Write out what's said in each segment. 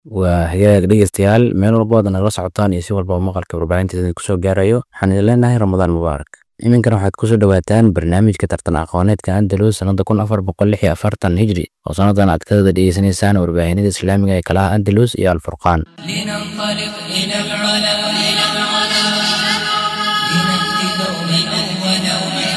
waa hagaag dhegeystayaal meel walba waad nagala socotaan iyo si walba oo maqalka warbaahinteeda kusoo gaarayo waxaan idin leenahay ramadaan mubaarak iminkana waxaad kusoo dhawaataan barnaamijka tartan aqooneedka andalus sanada kun afar boqol lix iyo afartan hijri oo sanadan aad ka wada dhegeysanaysaan warbaahinada islaamiga ee kalaha andalus iyo alfurqaan لننطلق إلى العلا إلى العلا لنأتي دوما أولا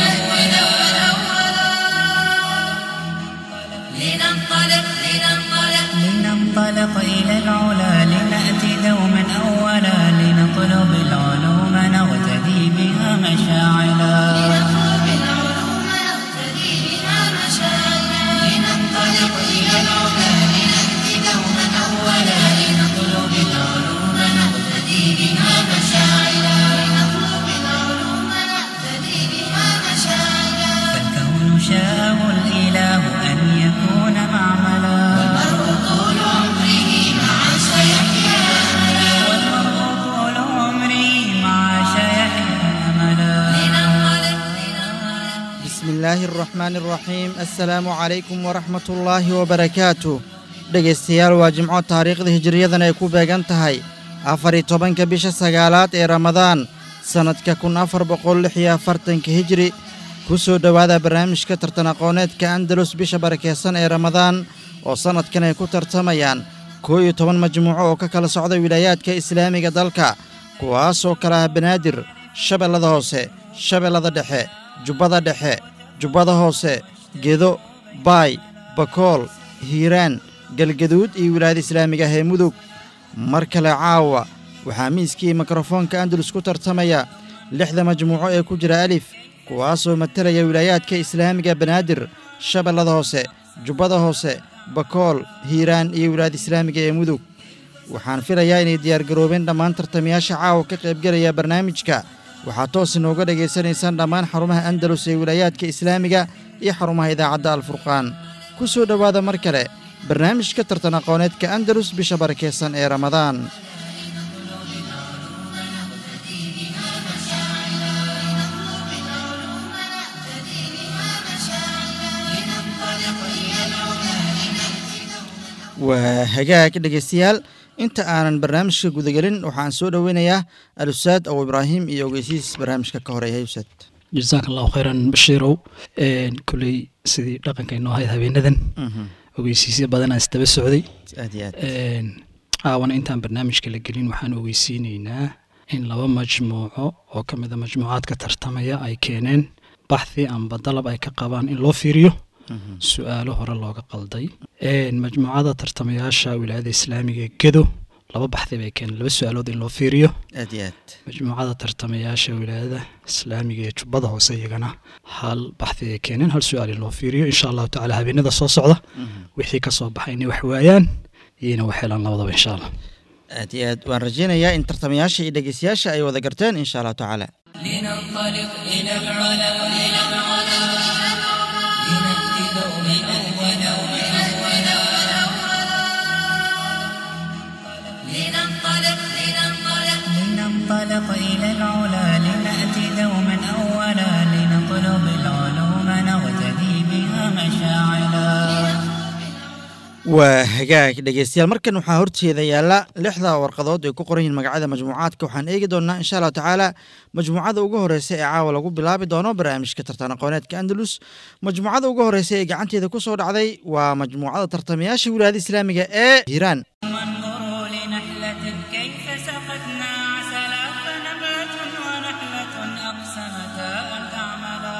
لننطلق لننطلق لننطلق إلى العلا لنأتي دوما أولا لنطلب العلوم نغتدي بها مشاعلا نطلب العلوم نقتدي بها مشاعرنا لننطلق إلى العلا لنأتي دوما أولا لنطلب العلوم نغتدي بها مشاعلا نطلب العلوم نقتدي بها مشاعرنا فالكون شاءه الإله أن يكون معملا والمرء طول عمره مع سيحيا أملا والمرء طول عمره مع سيحيا أملا لننطلق لننطلق بسم الله الرحمن الرحيم السلام عليكم ورحمة الله وبركاته dhegaystayaal waa jimco taariikhda hijiriyadan ay ku beegan tahay afar iyo tobanka bisha sagaalaad ee ramadaan sannadka kun afar boqol lix iyo afartanka hijri ku soo dhowaada barnaamijka tartan aqooneedka andalus bisha barakeysan ee ramadaan oo sannadkan ay ku tartamayaan koo iyo toban majmuuco oo ka kala socda wilaayaadka islaamiga dalka kuwaasoo kala ah banaadir shabeellada hoose shabeellada dhexe jubbada dhexe jubbada hoose gedo baay bakool hiiraan galgaduud iyo wilaayada islaamiga ah ee mudug mar kale caawa waxaa miiskii mikrofoonka andalus ku tartamaya lixda majmuuco ee ku jira alif kuwaasoo matalaya wilaayaadka islaamiga banaadir shabeellada hoose jubbada hoose bakool hiiraan iyo wilaayada islaamiga ee mudug waxaan filayaa inay diyaargaroobeen dhammaan tartamayaasha caawa ka qaybgelaya barnaamijka waxaad toos inooga dhegaysanaysaan dhammaan xarumaha andalus ee wilaayaadka islaamiga iyo xarumaha idaacadda alfurqaan ku soo dhowaada mar kale barnaamijka tartan aqooneedka andalus bisha barakeysan ee ramadaan waa hagaag dhegaystayaal inta aanan barnaamijka gudagelin waxaan soo dhoweynayaa alusaad abu ibraahim iyo ogeysiis barnaamijka ka horeeya ustaad jasaaka allahu khayran bashiirow koley sidii dhaqanka inoo ahayd habeenadan ogeysiisyo badanaa isdaba socday aad iyo aad caawana intaan barnaamijka la gelin waxaan ogeysiineynaa in laba majmuuco oo ka mida majmuucaadka tartamaya ay keeneen baxthi amba dalab ay ka qabaan in loo fiiriyo su-aalo hore looga qalday majmuucada tartamayaasha wilaayada islaamiga ee gedo laba baxthi bay keeneen laba su-aalood in loo fiiriyo aad iyo aad majmuucada tartamayaasha wilaayada islaamiga ee jubbada hoose iyagana hal baxthi ay keeneen hal su-aal in loo fiiriyo insha allahu tacala habeenada soo socda wixii ka soo baxay inay wax waayaan iyona wax helaan labadaba insha allah aad iyo aad waan rajaynayaa in tartamayaasha iyo dhegeystayaasha ay wada garteen insha allahu tacaala لننطلق إلى العلا إلى العلا لنأتي دوما أولا لننطلق لننطلق لننطلق إلى العلا لنأتي دوما أولا لنطلب العلوم نغتدي بها مشاعلا waa hagaag dhegeystayaal markan waxaa horteeda yaalla lixda warqadood ay ku qoran yihiin magacyada majmuucaadka waxaan eegi doonaa insha allahu tacaala majmuucada ugu horeysa ee caawa lagu bilaabi doono barnaamijka tartan aqooneedka andalus majmuucada ugu horeysa ee gacanteeda ku soo dhacday waa majmuucada tartamayaasha wilaayada islaamiga ee hiiraan وانظروا لنحلة كيف سقتنا عسلا فنبات ونحلة أقسمتا أن تعملا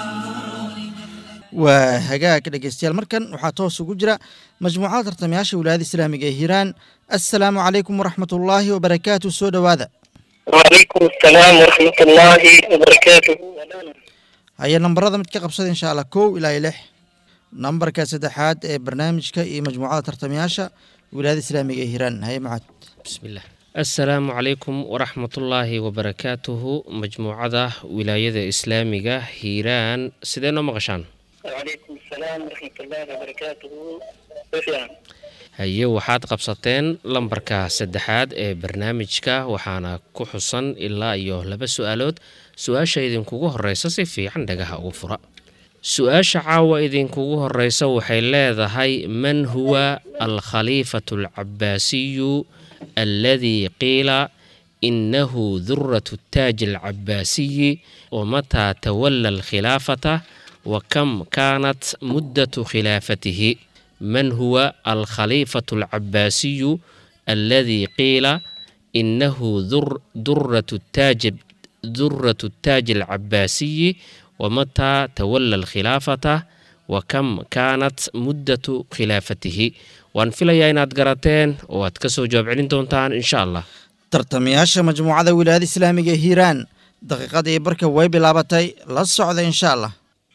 waa hagaag dhegeystayaal markan waxaa toos ugu jira majmuucada tartamayaasha wilaayada islaamiga ee hiiraan assalaamu calaykum waraxmatullaahi wabarakaatu soo dhowaada وعليكم السلام ورحمة الله وبركاته haya nambarada mid ka qabsada insha allah kow ilaa iyo lix nambarka saddexaad ee barnaamijka iyo majmuucada tartamayaasha wilaayada islaamiga ee hiiraan haye macad bismillaah assalaamu calaykum waraxmatullaahi wabarakaatuhu majmuucada wilaayada islaamiga hiiraan sidee noo maqashaan وعليكم السلام ورحمة الله وبركاته وفيان haye waxaad qabsateen lambarka saddexaad ee barnaamijka waxaana ku xusan ilaa iyo laba su-aalood su-aasha idinkugu horeysa si fiican dhagaha ugu fura su-aasha caawa idinkugu horeysa waxay leedahay man huwa alkhaliifatu alcabaasiyu alladii qiila inahu duratu taaji alcabaasiyi wamataa tawala alkhilaafata wa kam kaanat muddatu khilaafatihi man huwa alkhaliifatu alcabaasiyu alladii qiila inahu duratu taaji duratu taaji alcabaasiyi wamataa tawala alkhilaafata wa kam kaanat muddatu khilaafatihi waan filayaa inaad garateen oo aad ka soo jawaab celin doontaan insha allah tartamayaasha majmuucada wilaayada islaamiga ee hiiraan daqiiqadii barka way bilaabatay la socda insha allah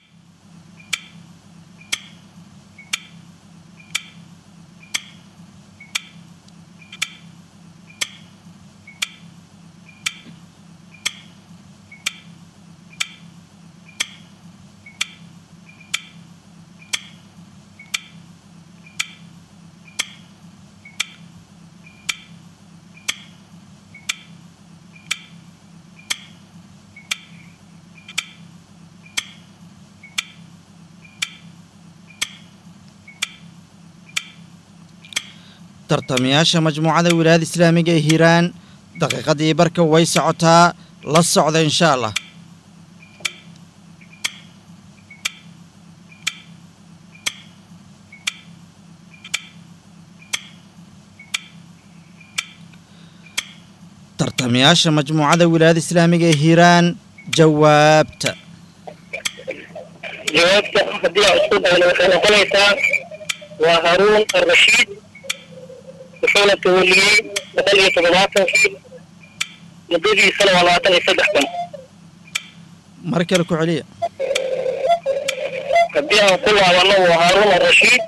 tartamayaasha majmuucada wilaayada islaamiga ee hiiraan daqiiqadii barka way socotaa la socda insha allah tartamayaasha majmuucada wilaayada islaamiga ee hiiraan jawaabta jawaabta haddii aan isku dayno waxay noqonaysaa waa haruun arrashiid wuxuuna tawaliyey boqol iyo toddobaatankii muddadiisana waa labaatan iyo saddex kun mar kale ku celiya haddii aan ku laabano waa haaruun arrashiid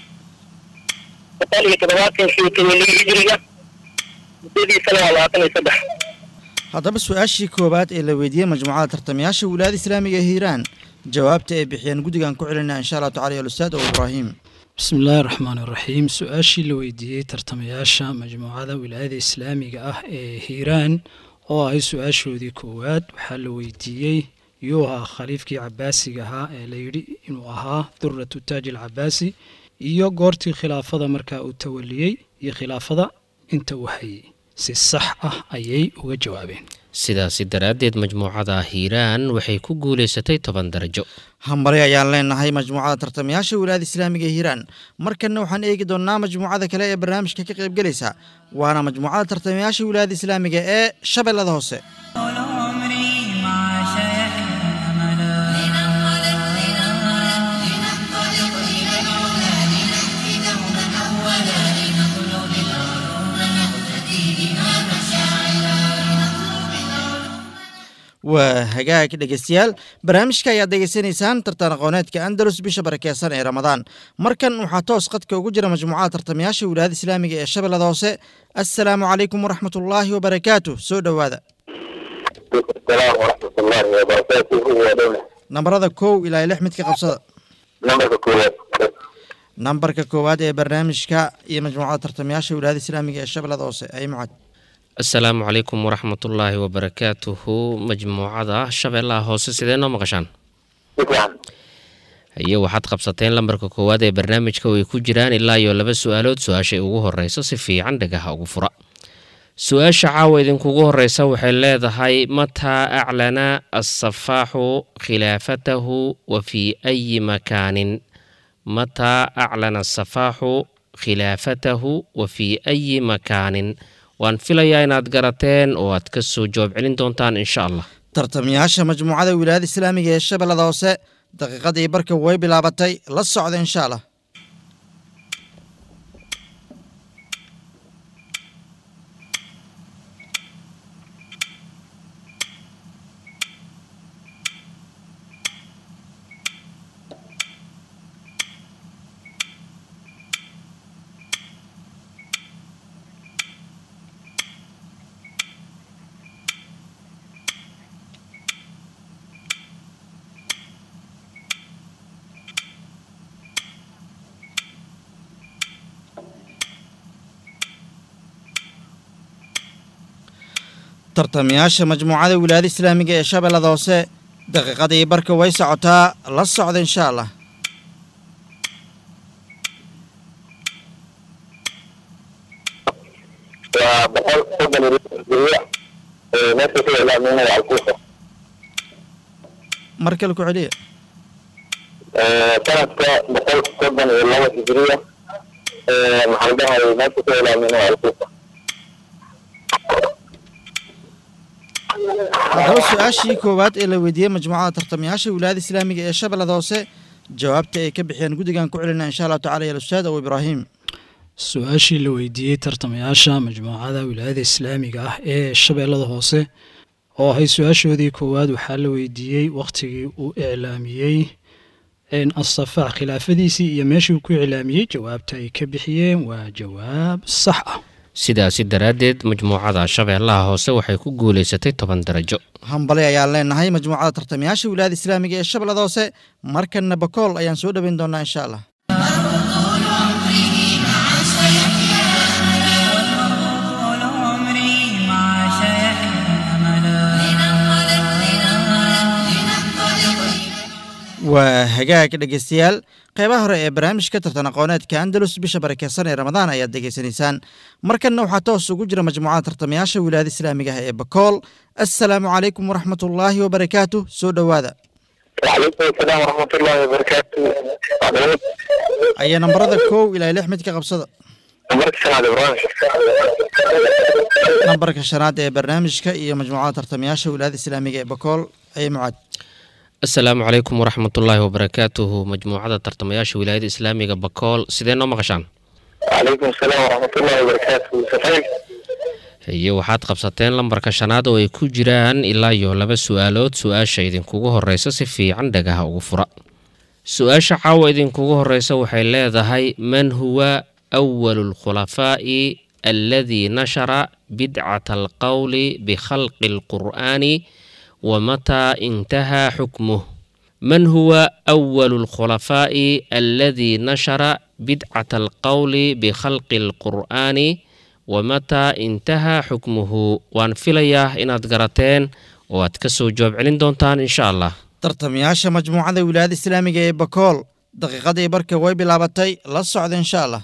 boqol iyo toddobaatankii uu tawaliyey hijriga muddadiisana waa labaatan iyo saddex haddaba su-aashii koowaad ee la weydiiyey majmuucada tartamayaasha wilaayada islaamiga ee hiiraan jawaabta ay bixiyeen guddigan ku celinaa insha allahu tacala ya alustaad oo ibraahim bismi illaahi raxmaan iraxiim su-aashii la weydiiyey tartamayaasha majmuucada wilaayada islaamiga ah ee hiiraan oo ahay su-aashoodii koowaad waxaa la weydiiyey yuu ahaa khaliifkii cabaasiga ahaa ee layidhi inuu ahaa duratu taaji alcabaasi iyo goortii khilaafada markaa uu tawaliyey iyo khilaafada inta uu hayay si sax ah ayay uga jawaabeen sidaasi daraaddeed majmuucada hiiraan waxay ku guulaysatay toban darajo hambari ayaan leenahay majmuucada tartamayaasha wilaayada islaamiga ee hiiraan markanna waxaan eegi doonnaa majmuucada kale ee barnaamijka ka qaybgelaysa waana majmuucada tartamayaasha wilaayada islaamiga ee shabeellada hoose طول عمري مع شيحنا أملا لننطلق لننطلق لننطلق إلى العلا لنهدي دوما أولا لنطلب العلوم نقتدي بها مشاعلا لنطلب العلوم waa hagaag dhegeystayaal barnaamijka ayaad degeysanaysaan tartan aqooneedka andalus bisha barakeysan ee ramadaan markan waxaa toos qadka ugu jira majmuucada tartamayaasha wilaayada islaamiga ee shabeellada hoose assalaamu calaykum waraxmatullaahi wabarakaatu soo dhowaada السلام ورحمة الله وبركاته ودولة nambarada kow ilaa lix midka qabsada نمبر كويت nambarka koowaad ee barnaamijka iyo majmuucada tartamayaasha wilaayada islaamiga ee shabeellada hoose ay mucad asalaamu calaykum waraxmatullaahi wabarakaatuhu majmuucada shabeellaha hoose sidee noo maqashaan شكرا iyo waxaad qabsateen lambarka koowaad ee barnaamijka oo ay ku jiraan ilaa iyo laba su-aalood su-aashay ugu horeyso si fiican dhagaha ugu fura su-aasha caawa idinkugu horeysa waxay leedahay mataa aclana asafaaxu khilaafatahu wa fii ayi makaanin mataa aclana asafaaxu khilaafatahu wa fii ayi makaanin waan filayaa inaad garateen oo aad ka soo jawaab celin doontaan insha allah tartamayaasha majmuucada wilaayada islaamiga ee shabeellada hoose daqiiqadii barka way bilaabatay la socda insha allah tartamayaasha majmuucada wilaayada islaamiga ee shabeellada hoose daqiiqadii barka way socotaa la socda insha allah waa boqol soddon iyo lix hijriya meesha ku ilaaminaya alkuufa mar kale ku celiya sanadka boqol soddon iyo laba hijriya maxaa la dhahay meesha ku ilaaminaya alkuufa haddaba su-aashii koowaad ee la weydiiyey majmuucada tartamayaasha wilaayada islaamiga ee shabeellada hoose jawaabta ay ka bixiyeen guddigan ku celinaa insha allahu tacala ya ustaad abu ibraahim su-aashii la weydiiyey tartamayaasha majmuucada wilaayada islaamiga ah ee shabeellada hoose oo ahay su-aashoodii koowaad waxaa la weydiiyey wakhtigii uu iclaamiyey asafaax khilaafadiisii iyo meeshii uu ku iclaamiyey jawaabta ay ka bixiyeen waa jawaab sax ah sidaasi daraaddeed majmuucada shabeellaha hoose waxay ku guulaysatay toban darajo hambali ayaan leenahay majmuucada tartamayaasha wilaayada islaamiga ee shabeellada hoose markanna bakool ayaan soo dhoweyn doonaa insha allah طول عمري مع شيحنا أملا waa hagaag dhegeystayaal qeybaha hore ee barnaamijka tartan aqooneedka andalus bisha barakeysan ee ramadaan ayaad degeysanaysaan markanna waxaa toos ugu jira majmuucada tartamayaasha wilaayada islaamiga ah ee bakool assalaamu calaykum waraxmatullaahi wabarakaatu soo dhowaada وعليكم السلام ورحمة الله وبركاته عدوات ayaa nambarada kow ilaa lix mid ka qabsada مركز سنة إبراهيم nambarka shanaad ee barnaamijka iyo majmuucada tartamayaasha wilaayada islaamiga ee bakool ayay mucaad asalaamu calaykum waraxmatullaahi wabarakaatuhu majmuucada tartamayaasha wilaayada islaamiga bakool sidee noo maqashaan وعليكم السلام ورحمة الله وبركاته سفير iyo waxaad qabsateen lambarka shanaad oo ay ku jiraan ilaa iyo laba su-aalood su-aasha idinkugu horeysa si fiican dhagaha ugu fura su-aasha caawa idinkugu horeysa waxay leedahay man huwa awalu lkhulafaa'i alladii nashara bidcata alqowli bikhalqi alqur'aani wamataa intahaa xukmuh man huwa awalu lkhulafaa'i alladii nashara bidcata alqowli bikhalqi alqur'aani wamataa intahaa xukmuhu waan filayaa inaad garateen oo aad ka soo jawaab celin doontaan insha allah tartamayaasha majmuucada wilaayada islaamiga ee bakool daqiiqadii barka way bilaabatay la socda insha allah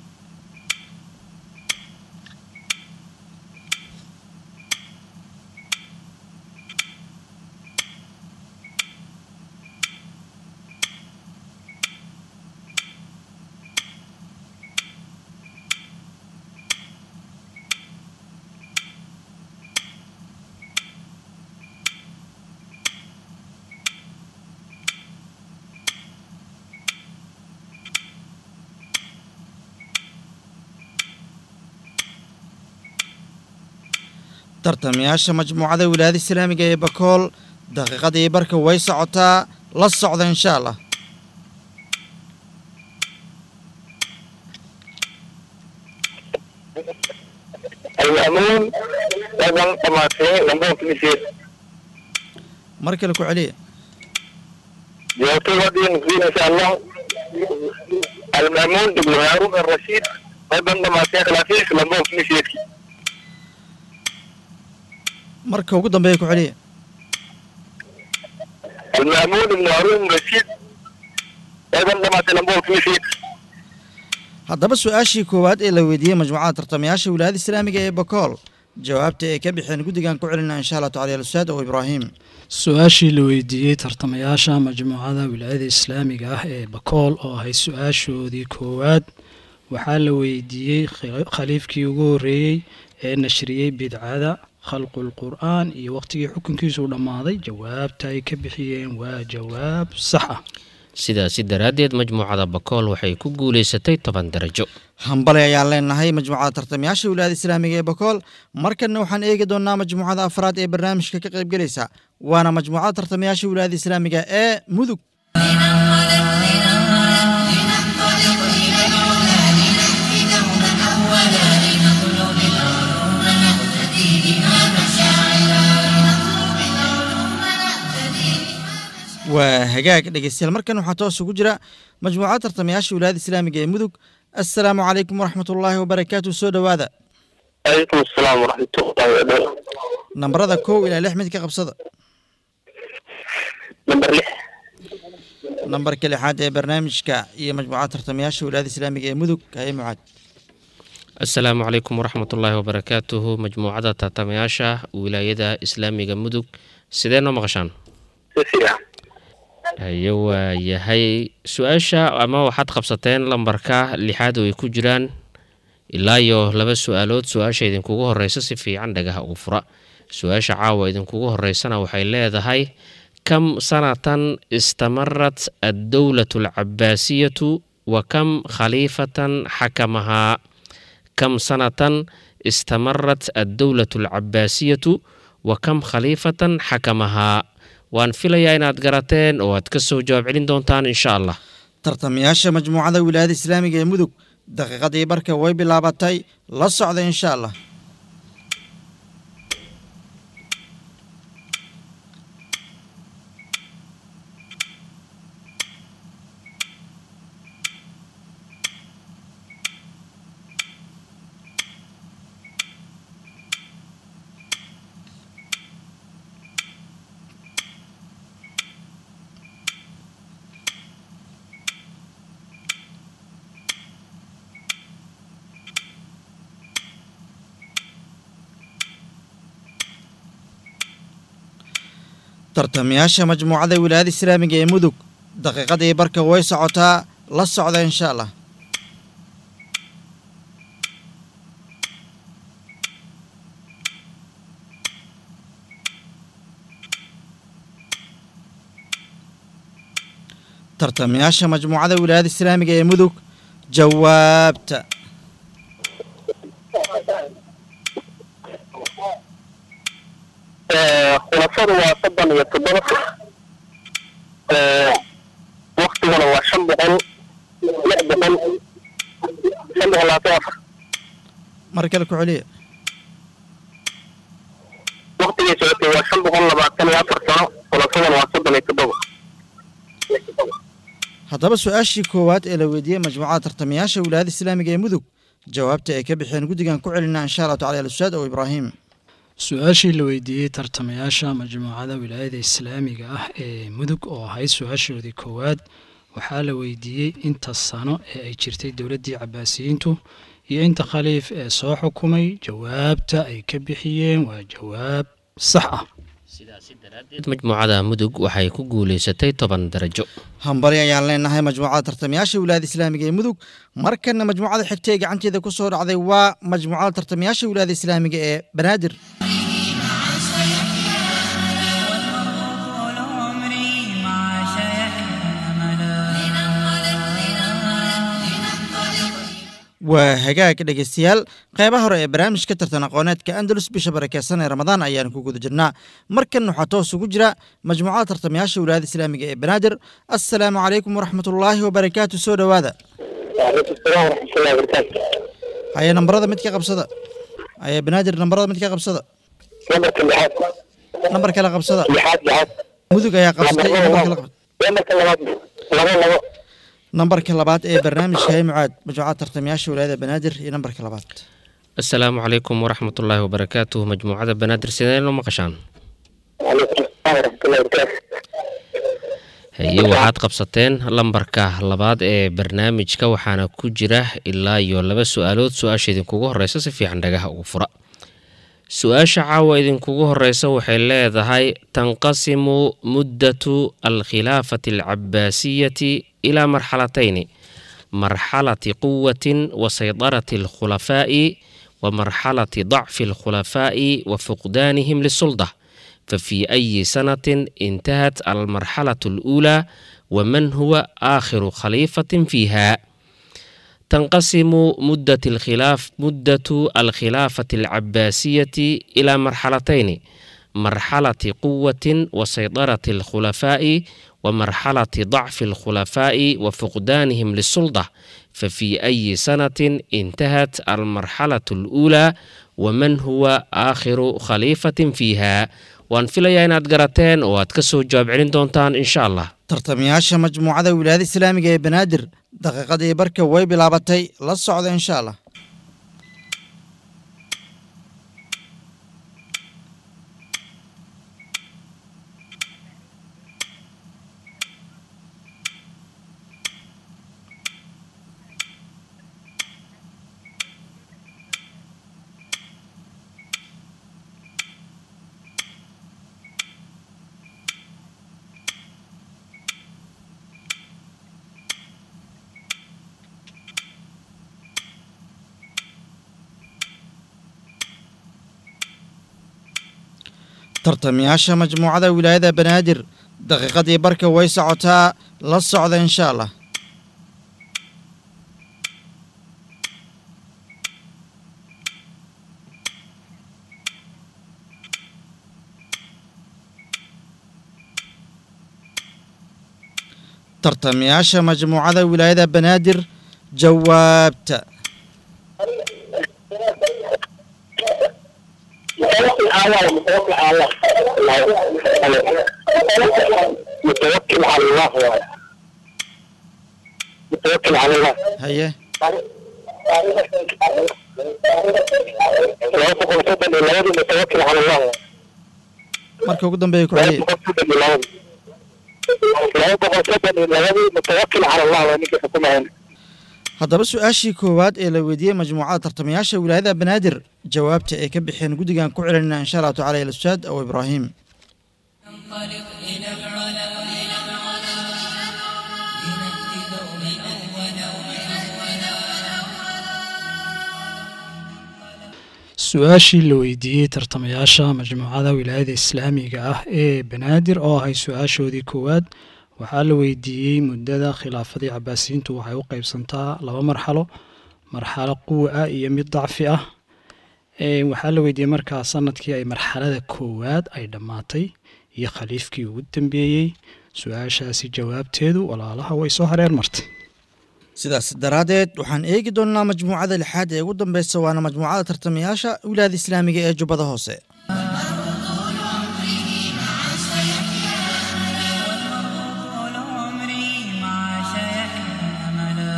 tartamayaasha majmuucada wilaayada islaamiga ee bakool daqiiqadii barka way socotaa la socda insha allah المأمون أيضا طماطين لمبون في مسير mar kale ku celiya جاوبتوا غادي نزيد إن شاء الله المأمون بن هارون الرشيد أيضا طماطين خلافيش لمبون في مسير marka ugu dambeeya ku celiya المأمون بن هارون الرشيد أيضا طماطين لمبون في مسير haddaba su-aashii koowaad ee la weydiiyey majmuucada tartamayaasha wilaayada islaamiga ee bakool jawaabta ay ka bixeen guddigan ku celinaa insha allah tacala alustaad oo ibraahim su-aashii la weydiiyey tartamayaasha majmuucada wilaayada islaamiga ah ee bakool oo ahay su-aashoodii koowaad waxaa la weydiiyey khila- khaliifkii ugu horreeyey ee nashriyey bidcada khalqul qur'aan iyo waqtigii xukunkiisu dhammaaday jawaabta ay ka bixiyeen waa jawaab sax ah sidaasi daraaddeed majmuucada bakool waxay ku guulaysatay toban darajo hambali ayaan leenahay majmuucada tartamayaasha wilaayada islaamiga ee bakool markanna waxaan eegi doonaa majmuucada afraad ee barnaamijka ka qaybgelaysa waana majmuucada tartamayaasha wilaayada islaamiga ee mudug لننطلق إلى العلا لنهدي دوما أولا لنطلب العلوم نقتدي بها مشاعرا لنطلب العلوم نقتدي بها waa hagaag dhegeystayaal markan waxaa toos ugu jira majmuucada tartamayaasha wilaayada islaamiga ee mudug assalaamu calaykum waraxmatullaahi wabarakaatu soo dhowaada عليكم السلام ورحمة الله وبركاته nambarada kow ilaa lix mid ka qabsada namber lix nambarka lixaad ee barnaamijka iyo majmuucada tartamayaasha wilaayada islaamiga ee mudug haye mucaad asalaamu calaykum waraxmatullaahi wabarakaatuhu majmuucada tartamayaasha wilaayada islaamiga mudug sidee noo maqashaan si fiican haye waa yahay su-aasha ama waxaad qabsateen lambarka lixaad oo ay ku jiraan ilaa iyo laba su-aalood su-aasha idinkugu horeysa si fiican dhagaha ugu fura su-aasha caawa idinkugu horeysana waxay leedahay kam sanatan istamarat addowlatu alcabaasiyatu wa kam khaliifatan xakamahaa kam sanatan istamarat addowlatu alcabaasiyatu wa kam khaliifatan xakamahaa waan filayaa inaad garateen oo aad ka soo jawaab celin doontaan insha allah tartamayaasha majmuucada wilaayada islaamiga ee mudug daqiiqadii barka way bilaabatay la socda insha allah tartamayaasha majmuucada wilaayada islaamiga ee mudug daqiiqadii barka way socotaa la socda insha allah tartamayaasha majmuucada wilaayada islaamiga ee mudug jawaabta khulafadu waa soddon iyo toddoba waktiguna waa shan boqol lix boqol shan boqol labaatan iyo afar mar kale ku celiya waktigay socotay waa shan boqol labaatan iyo afar sano khulafaduna waa soddon iyo toddoba haddaba su-aashii koowaad ee la weydiiyey majmuucada tartamayaasha wilaayada islaamiga ee mudug jawaabta ay ka bixeen guddigan ku celinaa insha allahu tacala alustaad ow ibraahim su-aashii la weydiiyey tartamayaasha majmuucada wilaayada islaamiga ah ee mudug oo ahayd su-aashoodii koowaad waxaa la weydiiyey inta sano ee ay jirtay dowladdii cabaasiyiintu iyo inta khaliif ee soo xukumay jawaabta ay ka bixiyeen waa jawaab sax ah majmuucada mudug waxay ku guuleysatay toban darajo hambali ayaan leenahay majmuucada tartamayaasha wilaayada islaamiga ee mudug markana majmuucada xigta ee gacanteeda ku soo dhacday waa majmuucada tartamayaasha wilaayada islaamiga ee banaadir طول عمري مع شيحنا أملا waa hagaag dhegeystayaal qeybaha hore ee barnaamijka tartan aqooneedka andalus bisha barakeysan ee ramadaan ayaan ku guda jirnaa markan waxaa toos ugu jira majmuucada tartamayaasha wilaayada islaamiga ee banaadir assalaamu calaykum waraxmatullaahi wabarakaatu soo dhowaada waalaikum salaam waraxmatullahi wabarakaatu haye nambarada mid ka qabsada haye banaadir nambarada mid ka qabsada nambarka lixaad nambar kale qabsada lixaad lixaad mudug ayaa qabsatay iyo nambar kale qab- nambarka labaad labo labo nambarka labaad ee barnaamijka hay mucaad majmuucada tartamayaasha wilaayada banaadir iyo nambarka labaad asalaamu calaykum waraxmatullaahi wabarakaatuh majmuucada banaadir sidee noo maqashaan waalaikum salaam waraxmatullahi wabarakaatu haye waxaad qabsateen lambarka labaad ee barnaamijka waxaana ku jira ilaa iyo laba su-aalood su-aasha idinkugu horeysa si fiican dhagaha ugu fura su-aasha caawa idinkugu horeysa waxay leedahay tanqasimu muddatu alkhilaafati alcabaasiyati ilaa marxalatayni marxalati quwatin wa saydarati alkhulafaa'i wa marxalati dacfi alkhulafaa'i wa fuqdaanihim lisulda ففي أي سنة انتهت المرحلة الأولى ومن هو آخر خليفة فيها تنقسم مدة الخلاف مدة الخلافة العباسية إلى مرحلتين مرحلة قوة وسيطرة الخلفاء ومرحلة ضعف الخلفاء وفقدانهم للسلطة ففي أي سنة انتهت المرحلة الأولى ومن هو آخر خليفة فيها waan filayaa inaad garateen oo aad ka soo jawaab celin doontaan insha allah tartamayaasha majmuucada wilaayada islaamiga ee banaadir daqiiqadii barka way bilaabatay la socda insha allah tartamayaasha majmuucada wilaayada banaadir daqiiqadii barka way socotaa la socda insha allah tartamayaasha majmuucada wilaayada banaadir jawaabta متوكل على الله متوكل على الله متوكل على الله واي. متوكل على الله haye لو تقول تبني لوادي متوكل على الله marka ugu dambeeya ku لو celiya تقول تبني لوادي لو تقول تبني لوادي متوكل على الله وانك حكومة هنا haddaba su-aashii koowaad ee la weydiiyey majmuucada tartamayaasha wilaayada banaadir jawaabta ay ka bixeen guddigan ku celinayna insha allahu tacala ila ustaad aw ibraahim انطلق إلى العلا إلى العلا لنأتي دوما أولا su-aashii la weydiiyey tartamayaasha majmuucada wilaayada islaamiga ah ee banaadir oo ahay su-aashoodii koowaad waxaa la weydiiyey muddada khilaafadii cabaasiyiintu waxay u qeybsantaa laba marxalo marxalo quwa ah iyo mid dacfi ah Ee, waxaa la weydiiyey markaa sanadkii ay marxalada koowaad ay dhammaatay iyo khaliifkii ugu dambeeyey su-aashaasi jawaabteedu walaalaha way soo hareer martay sidaas daraaddeed waxaan eegi doonnaa majmuucada lixaad ee ugu dambeysa waana majmuucada tartamayaasha wilaayada islaamiga ee jubbada hoose طول عمري مع شيحنا أملا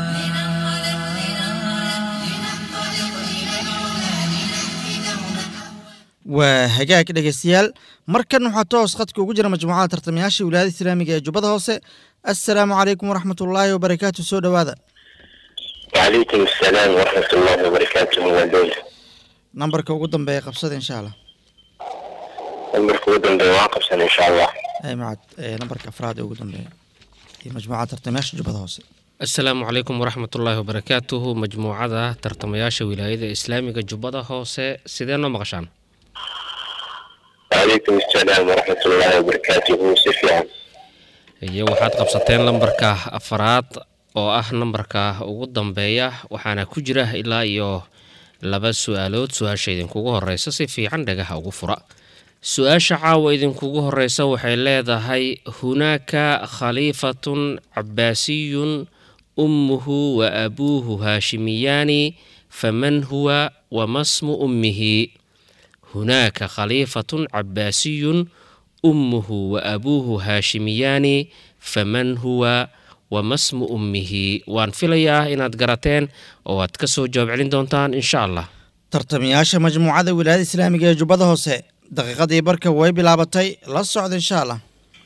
waa hagaag dhegeystayaal markan waxaa toos khadka ugu jira majmuucada tartamayaasha wilaayada islaamiga ee jubbada hoose assalaamu calaykum waraxmatullaahi wabarakaatu soo dhowaada وعليكم السلام ورحمة الله وبركاته ودول nambarka ugu dambeeya qabsada insha allah المركب ودن بواقف سنة إن شاء الله ay macad ee nambarka afraad ee ugu dambeeya iyo majmuucada tartamayaasha jubbada hoose asalaamu calaykum waraxmatullaahi wabarakaatuhu majmuucada tartamayaasha wilaayada islaamiga jubbada hoose sidee noo maqashaan وعليكم السلام ورحمة الله وبركاته سفيان iyo waxaad qabsateen lambarka afaraad oo ah nambarka ugu dambeeya waxaana ku jira ilaa iyo laba su-aalood su-aasha idinkugu horeysa si fiican dhagaha ugu fura su-aasha caawa idinkugu horeysa waxay leedahay hunaaka khaliifatun cabaasiyun ummuhu wa abuuhu haashimiyaani faman huwa wamasmu ummihi hunaaka khaliifatun cabaasiyun ummuhu wa abuuhu haashimiyaani faman huwa wamasmu ummihi waan filayaa inaad garateen oo aad ka soo jawaab celin doontaan insha allah tartamayaasha majmuucada wilaayada islaamiga ee jubbada hoose daqiiqadii barka way bilaabatay la socda insha allah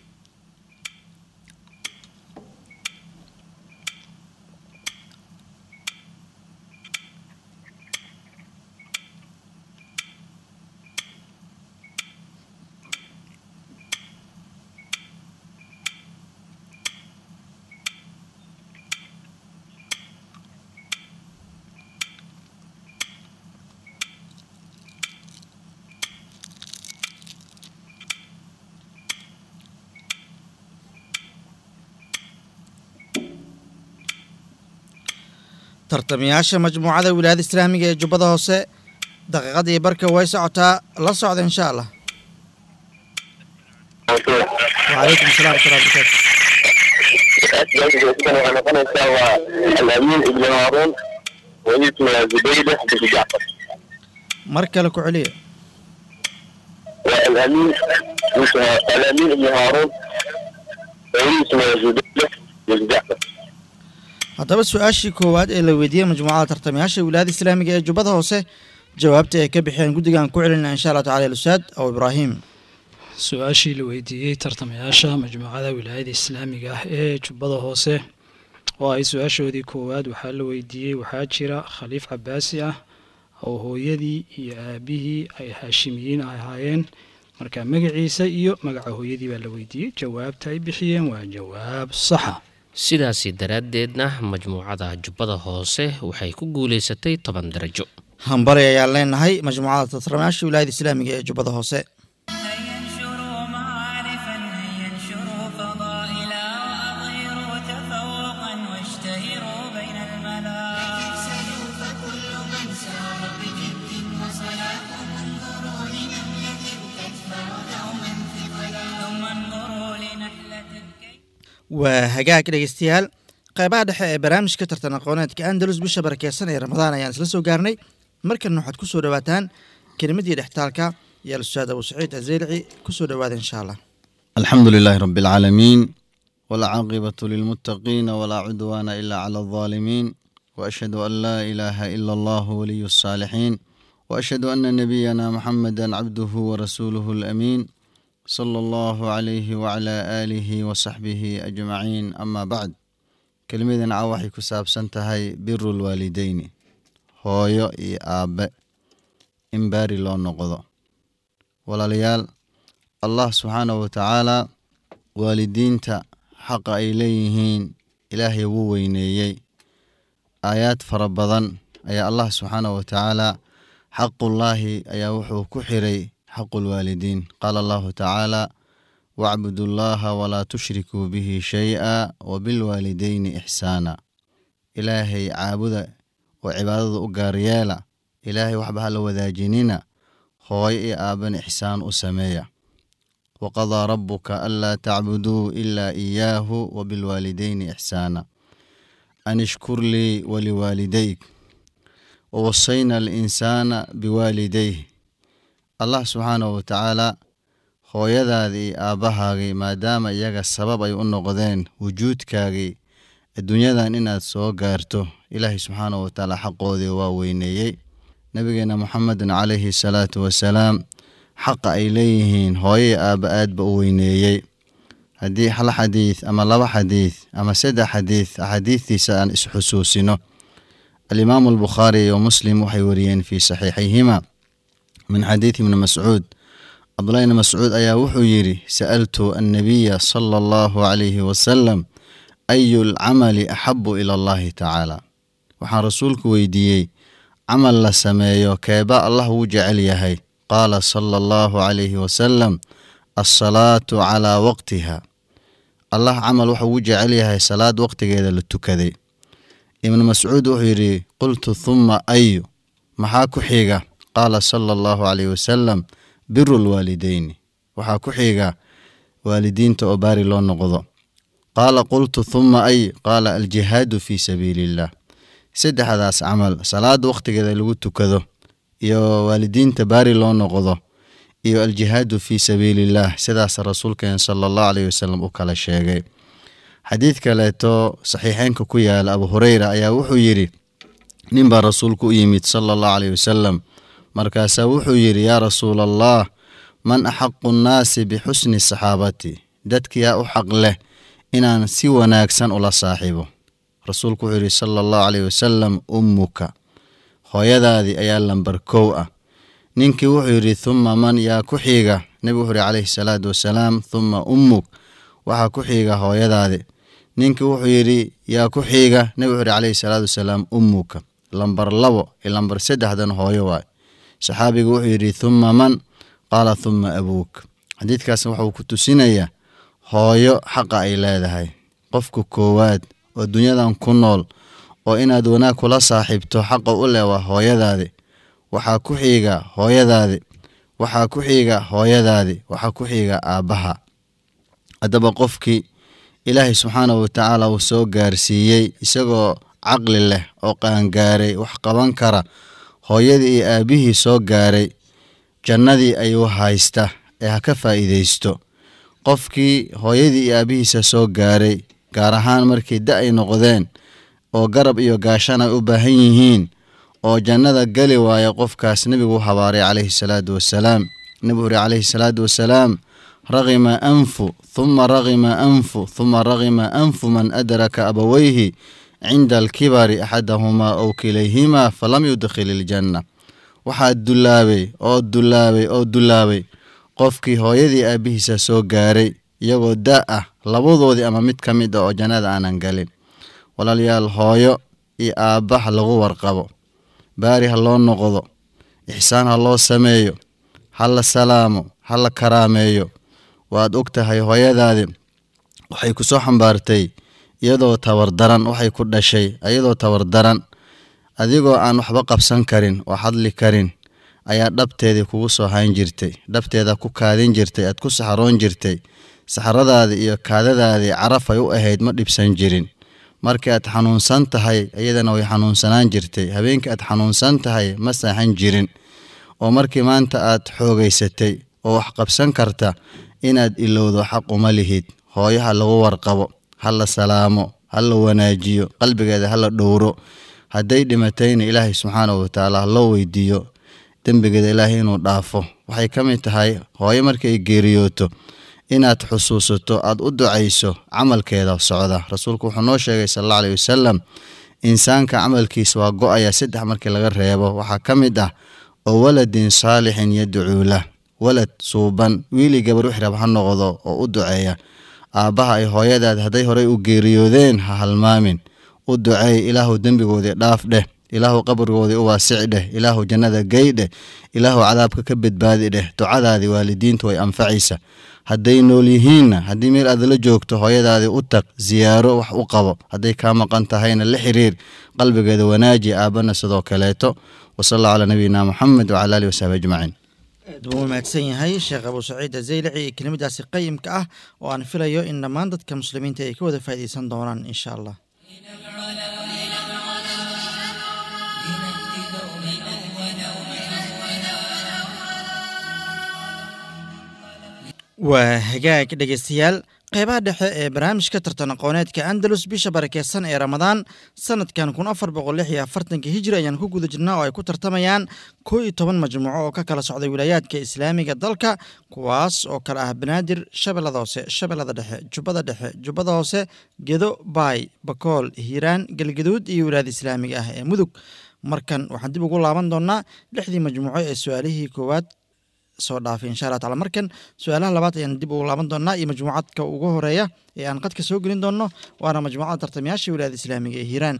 tartamayaasha majmuucada wilaayada islaamiga ee jubbada hoose daqiiqadii barka way socotaa la socda insha allah وعليكم السلام ورحمة الله وبركاته الأمين ابن هارون واسمه زبيدة بن جعفر mar kale ku celiya والأمين اسمه الأمين ابن هارون واسمه زبيدة بن جعفر haddaba su-aashii koowaad ee la weydiiyey majmuucada tartamayaasha wilaayada islaamiga ee jubbada hoose jawaabta ay ka bixeen guddigan ku celinna insha allah tacala ilustaad aw ibraahim su-aashii la weydiiyey tartamayaasha majmuucada wilaayada islaamiga ah ee jubbada hoose oo ay su-aashoodii koowaad waxaa la weydiiyey waxaa jira khaliif cabaasi ah oo hooyadii iyo aabihii ay haashimiyiin ahaayeen marka magaciisa iyo magaca hooyadii baa la weydiiyey jawaabta ay bixiyeen waa jawaab saxa sidaasi daraaddeedna majmuucada jubbada hoose waxay ku guulaysatay toban darajo hambali ayaan leenahay majmuucada tartamayaasha wilaayada islaamiga ee jubbada hoose هيا waa hagaag dhegeystayaal qaybaha dhexe ee barnaamijka tartan aqooneedka andalus bisha barakeysan ee ramadaan ayaan isla soo gaarnay markana waxaad ku soo dhowaataan kelimadii dhextaalka iyo al-ustaad abu saciid azeylici ku soo dhowaada insha allah الحمد لله رب العالمين والعاقبة للمتقين ولا عدوان إلا على الظالمين وأشهد أن لا إله إلا الله ولي الصالحين وأشهد أن نبينا محمدا عبده ورسوله الأمين صلى الله عليه وعلى آله وصحبه أجمعين أما بعد كلمة عواحي كساب سنتهي بر الوالدين هويو إي آب إمباري لون نقضو ولا ليال allah subxaanahu watacaalaa waalidiinta xaqa ay leeyihiin ilaahay wuu weyneeyey aayaad fara badan ayaa allah subxaanahu watacaalaa xaqullaahi ayaa wuxuu ku xiray xaqulwaalidiin qaala allahu tacaala wacbudu llaha walaa tushrikuu bihi shay-a wabilwaalidayni ixsaana ilaahay caabuda oo cibaadada u gaaryeela ilaahay waxba hala wadaajinina hooyo iyo aaban ixsaan u sameeya وقضى ربك ألا تعبدوا إلا إياه وبالوالدين إحسانا أن اشكر لي ولوالديك ووصينا الإنسان بوالديه الله سبحانه وتعالى hooyadaadii aabbahaagii maadaama iyaga sabab ay u noqdeen wujuudkaagii adduunyadan inaad soo gaarto ilaahay subxaanahu watacaala xaqoodii waa weyneeyey nabigeena muxamedin calayhi salaatu wasalaam xaqa ay leeyihiin hooyai aabba aadba u weyneeyey haddii hal xadiid ama laba xadiid ama saddex xadiid axaadiidtiisa aan isxusuusino alimaamu albukhaari iyo muslim waxay wariyeen fii saxiixayhima min xadiid ibni mascuud cabdullahi ibni mascuud ayaa wuxuu yidhi sa'altu annabiya sala allahu calayhi wasalam ayu lcamali axabu ila allahi tacaala waxaan rasuulku weydiiyey camal la sameeyo keeba allah wuu jecel yahay qaala sala allahu calayhi wasalam alsalaatu calaa waqtiha allah camal wuxuu ugu jecel yahay salaad waqtigeeda la tukaday ibnu mascuud wuxuu yidhi qultu thumma ayu maxaa ku xiga qaala sala allahu calayhi wasalam biru lwaalideyni waxaa ku xiga waalidiinta oo baari loo noqdo qaala qultu thumma ay qaala aljihaadu fii sabiili illah saddexdaas camal salaada waqtigeeda lagu tukado iyo waalidiinta baari loo noqdo iyo aljihaadu fii sabiiliillah sidaas rasuulkeen sala allahu caleyhi wasalam u kala sheegay xadiid kaleeto saxiixeynka ku yaala abu hureyra ayaa wuxuu yidhi nin baa rasuulku u yimid sala allahu caleyhi wasalam markaasaa wuxuu yidhi yaa rasuula allah man axaqu nnaasi bixusni saxaabati dadkiyaa u xaq leh inaan si wanaagsan ula saaxiibo rasuulku wuxuu yidhi sala allahu caleyhi wasalam ummuka hooyadaadii ayaa lambar kow ah ninkii wuxuu yidhi thumma man yaa ku xiiga nebigu wuxuu yidhi calayhi salaatu wasalaam thumma ummuk waxaa ku xiiga hooyadaadi ninkii wuxuu yidhi yaa ku xiiga nebigu wuxuu yidhi calayhi salaatu wasalaam ummuka lambar labo iyo lambar saddexdan hooyo waay saxaabigu wuxuu yidhi thumma man qaala thumma abuuk xadiidkaas wuxuu ku tusinayaa hooyo xaqa ay leedahay qofka koowaad oo dunyadan ku nool oo inaad wanaag kula saaxiibto xaqa u leh waa hooyadaadi waxaa ku xiiga hooyadaadi waxaa ku xiiga hooyadaadi waxaa ku xiiga aabbaha haddaba qofkii ilaahay subxaanahu watacaala uu soo gaarsiiyey isagoo caqli leh oo qaangaaray wax qaban kara hooyadii iyo aabbihii soo gaaray jannadii ayuu haysta ee ha ka faa'iidaysto qofkii hooyadii iyo aabbihiisa soo gaaray gaar ahaan markii da ay noqdeen oo garab iyo gaashan ay u baahan yihiin oo jannada geli waaya qofkaas nebigu u habaaray calayhi salaatu wasalaam nebigu uri calayhi salaatu wasalaam raqima anfu thuma raqima anfu thuma raqima anfu man adraka abawayhi cinda alkibari axadahumaa ow kilayhimaa falam yudkhil iljanna waxaa dullaabay oo dullaabay oo dullaabay qofkii hooyadii aabbihiisa soo gaaray iyagoo da ah labadoodii ama mid ka mid ah oo jannada aanan galin walaalayaal hooyo iyo aabba ha lagu warqabo baari ha loo noqdo ixsaan ha loo sameeyo ha la salaamo ha la karaameeyo waad og tahay hooyadaadi waxay ku soo xambaartay iyadoo tabardaran waxay ku dhashay iyadoo tabardaran adigoo aan waxba qabsan karin oo hadli karin ayaa dhabteedii kugu soo hayn jirtay dhabteeda ku kaadin jirtay aad ku saxaroon jirtay saxradaada iyo kaadadaadii caraf ay u ahayd ma dhibsan jirin markii aad xanuunsan tahay iyadana way xanuunsanaan jirtay habeenkii aad xanuunsan tahay ma saaxan jirin oo markii maanta aad xoogaysatay oo wax qabsan karta inaad ilowdo xaq uma lihid hooyo ha lagu warqabo ha la salaamo ha la wanaajiyo qalbigeeda ha la dhowro hadday dhimatayna ilaahay subxaanahu watacaala ha loo weydiiyo dembigeeda ilaahay inuu dhaafo waxay ka mid tahay hooyo markay geeriyooto inaad xusuusato aad u ducayso camalkeeda socda rasuulku wuxuu noo sheegay sal alla aleyhi wasalam insaanka camalkiisa waa go-aya saddex markii laga reebo waxaa ka mid ah oo waladin saalixin yadcuu lah walad suuban wiili gabar wix rab ha noqdo oo u duceeya aabbaha ay hooyadaad hadday horey u geeriyoodeen ha halmaamin u duceey ilaahu dembigoodii dhaaf dheh ilaahu qabrigoodii u waasici dheh ilaahu jannada gey dheh ilaahu cadaabka ka badbaadi dheh ducadaadii waalidiintu way anfacaysa hadday nool yihiinna haddii meel aad la joogto hooyadaadii u tag siyaaro wax u qabo hadday kaa maqan tahayna la xiriir qalbigeeda wanaaji aabbana sidoo kaleeto wasal allahu calaa nabiyina moxamed wacala alihi wasaxbi ajmaciin aad buu u mahadsan yahay sheekh abu saciid azaylaci iyo kelimadaasi qayimka ah oo aan filayo in dhammaan dadka muslimiinta ay ka wada faa'iidaysan doonaan insha allah waa hagaag dhegeystayaal qeybaha dhexe ee barnaamijka tartan aqooneedka andalus bisha barakeysan ee ramadaan sanadkan kun afar boqol lix iyo afartanka hijri ayaan ku guda jirnaa oo ay ku tartamayaan koo iyo toban majmuuco oo ka kala socday wilaayaadka islaamiga dalka kuwaas oo kale ah banaadir shabeellada hoose shabeellada dhexe jubbada dhexe jubbada hoose gedo baay bakool hiiraan galgaduud iyo wilaayada islaamiga ah ee mudug markan waxaan dib ugu laaban doonaa lixdii majmuuco ee su-aalihii koowaad soo dhaafay insha allah tacala markan su-aalaha labaad ayaan dib ugu laaban doonaa iyo majmuucadka ugu horeeya ee aan qadka soo gelin doonno waana majmuucada tartamayaasha wilaayada islaamiga ee hiiraan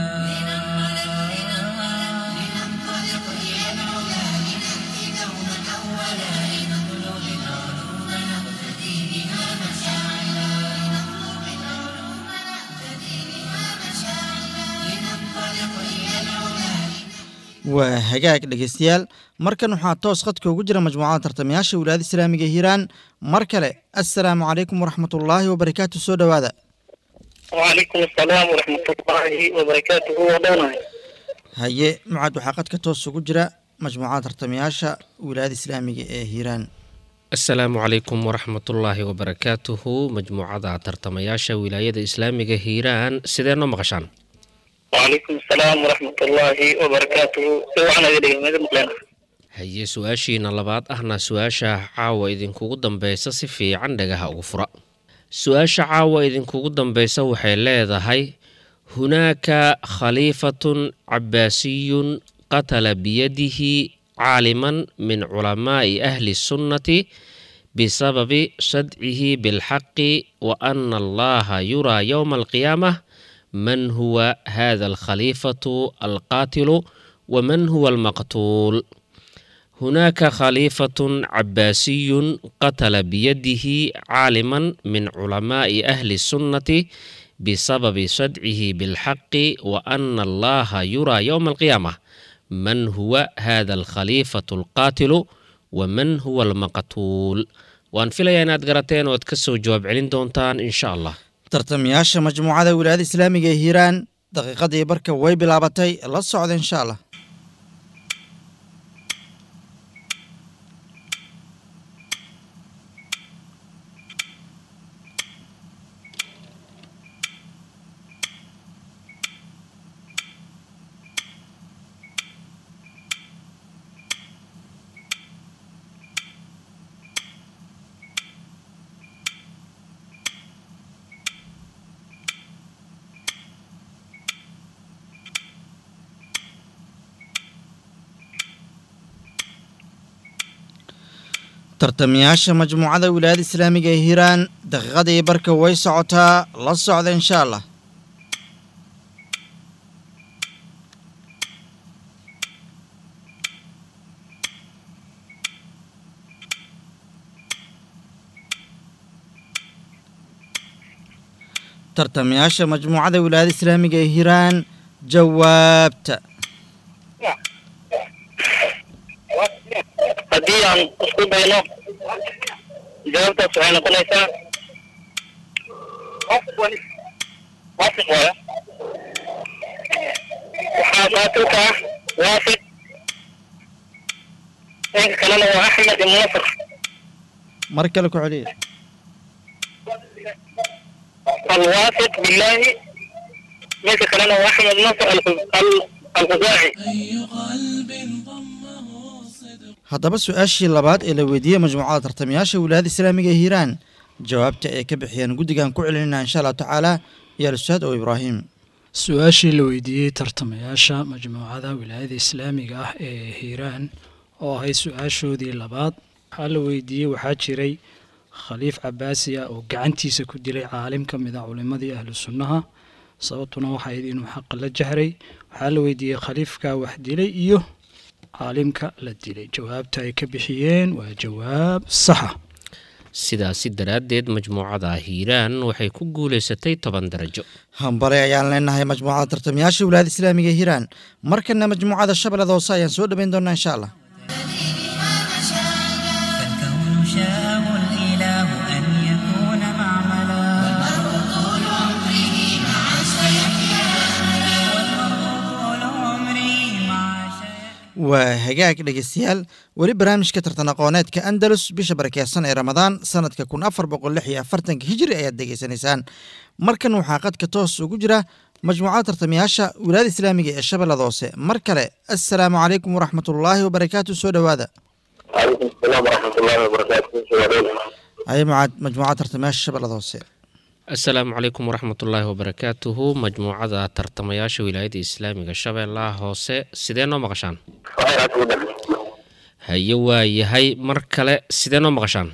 waa hagaag dhegeystayaal markan waxaa toos qadka ugu jira majmuucada tartamayaasha wilaayada islaamiga ee hiiraan mar kale assalaamu calaykum waraxmatullaahi wabarakaatu soo dhowaada وعليكم السلام ورحمة الله وبركاته ودوناي haye mucaad waxaa qadka toos ugu jira majmuucada tartamayaasha wilaayada islaamiga ee hiiraan asalaamu calaykum waraxmatullaahi wabarakaatuhu majmuucada tartamayaasha wilaayada islaamiga hiiraan sidee noo maqashaan وعليكم السلام ورحمة الله وبركاته سوعنا ذي ماذا مقلنا haye su-aashiina labaad ahna su-aasha caawa idinkugu dambeysa si fiican dhagaha ugu fura su-aasha caawa idinkugu dambeysa waxay leedahay hunaaka khaliifatun cabaasiyun qatala biyadihi caaliman min culamaa'i ahli sunnati bisababi sadcihi bilxaqi wa ana allaha yuraa yowma alqiyaamah man huwa hada alkhaliifatu alqaatilu waman huwa almaqtuul هناك خليفة عباسي قتل بيده عالما من علماء أهل السنة بسبب صدعه بالحق وأن الله يرى يوم القيامة من هو هذا الخليفة القاتل ومن هو المقتول وأن في ليانات قراتين وتكسو جواب علين دونتان إن شاء الله tartamayaasha majmuucada wilaayada islaamiga ee hiiraan daqiiqadii barka way bilaabatay la socda insha allah tartamayaasha majmuucada wilaayada islaamiga ee hiiraan daqiiqadii barka way socotaa la socda insha allah tartamayaasha majmuucada wilaayada islaamiga ee hiiraan jawaabta haddii aan isku dayno jawaabtaas waxay noqonaysaa واثق ولا وحاطاتك واثق إنك كلامه هو أحمد بن نصر mar kale ku celiya الواثق بالله إنك كلامه هو أحمد بن نصر الخ- ال- الخزاعي haddaba su-aashii labaad ee la weydiiyey majmuucada tartamayaasha wilaayada islaamiga ee hiiraan jawaabta ay ka bixiyeen guddigan ku celinayna insha allahu tacaala iyo al-ustaad oo ibraahim su-aashii la weydiiyey tartamayaasha majmuucada wilaayada islaamiga ah ee hiiraan oo ahayd su-aashoodii labaad waxaa la weydiiyey waxaa jiray khaliif cabaasi ah oo gacantiisa ku dilay caalim ka mid a culimadii ahlu sunnaha sababtuna waxay ahayd inuu xaqa la jahray waxaa la weydiiyey khaliifka wax dilay iyo caalimka la dilay jawaabta ay ka bixiyeen waa jawaab saxa sidaasi daraaddeed majmuucada hiiraan waxay ku guulaysatay toban darajo hambale ayaan leenahay majmuucada tartamayaasha wilaayada islaamiga ee hiiraan markana majmuucada shabeellada hoose ayaan soo dhaweyn doonaa insha allah فالكون شاءه الإله أن يكون معملا طول عمري مع شيخ waa hagaag dhegeystayaal weli barnaamijka tartan aqooneedka andalus bisha barakeysan ee ramadaan sanadka kun afar boqol lix iyo afartanka hijri ayaad degeysanaysaan markan waxaa qadka toos ugu jira majmuucada tartamayaasha wilaayada islaamiga ee shabeellada hoose mar kale assalaamu calaykum waraxmatullaahi wabarakaatu soo dhowaada وعليكم السلام ورحمة الله وبركاته aye mucaad majmuucada tartamayaasha shabeellada hoose asalaamu calaykum waraxmatullaahi wabarakaatuhu majmuucada tartamayaasha wilaayada islaamiga shabeellaha hoose sidee noo maqashaan haye waa yahay mar kale sidee noo maqashaan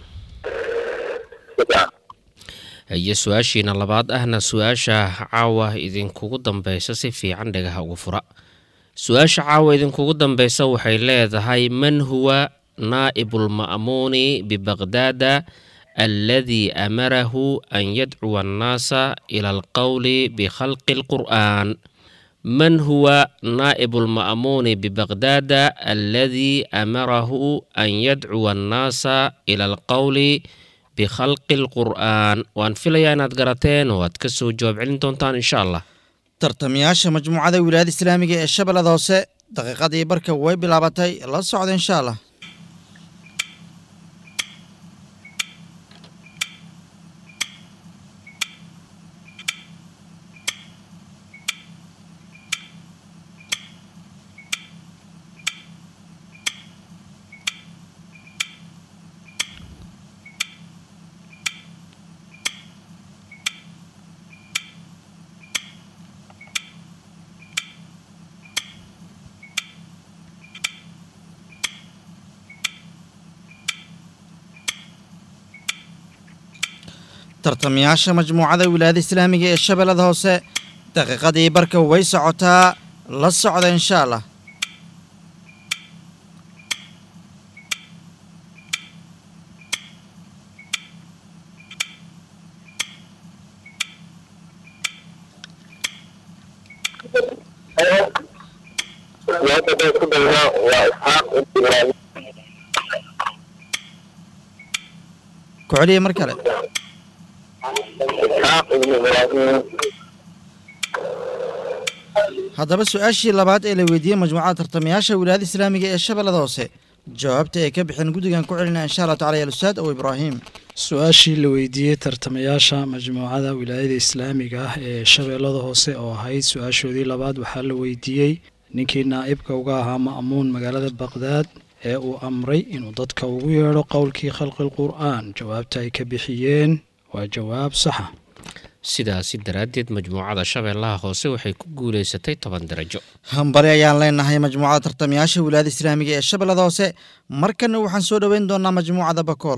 haye su-aashiina labaad ahna su-aasha caawa idinkugu dambeysa si fiican dhagaha ugu fura su-aasha caawa idinkugu dambeysa waxay leedahay man huwa naa'ibu lma'muuni bibaqdaada aladii amarahu an yadcuwa annaasa ila alqowli bikhalqi alqur'aan man huwa naa'ibu lma'muuni bibaqdaada aladii amarahu an yadcuwa annaasa ila alqowli bikhalqi alqur'aan waan filayaa inaad garateen oo aad ka soo jawaab celin doontaan insha allah tartamayaasha majmuucada wilaayada islaamiga ee shabeellada hoose daqiiqadii barka way bilaabatay la socda insha allah tartamayaasha majmuucada wilaayada islaamiga ee shabeellada hoose daqiiqadii barka way socotaa la socda insha allah ku celiya mar kale haddaba su-aashii labaad ee la weydiiyey majmuucada tartamayaasha wilaayada islaamiga ee shabeellada hoose jawaabta ay ka bixeen guddigan ku celinaya insha allah tacala ya ustaad ow ibraahim su-aashii la weydiiyey tartamayaasha majmuucada wilaayada islaamiga ah ee shabeellada hoose oo ahayd su-aashoodii labaad waxaa la weydiiyey ninkii naa'ibka uga ahaa ma'muun magaalada baqdaad ee uu amray inuu dadka ugu yeedho qowlkii khalqi qur'aan jawaabta ay ka bixiyeen waa jawaab saxa sidaasi daraaddeed majmuucada shabeellaha hoose waxay ku guulaysatay toban darajo hambali ayaan leenahay majmuucada tartamayaasha wilaayada islaamiga ee shabeellada hoose markana waxaan soo dhoweyn doonaa majmuucada bakool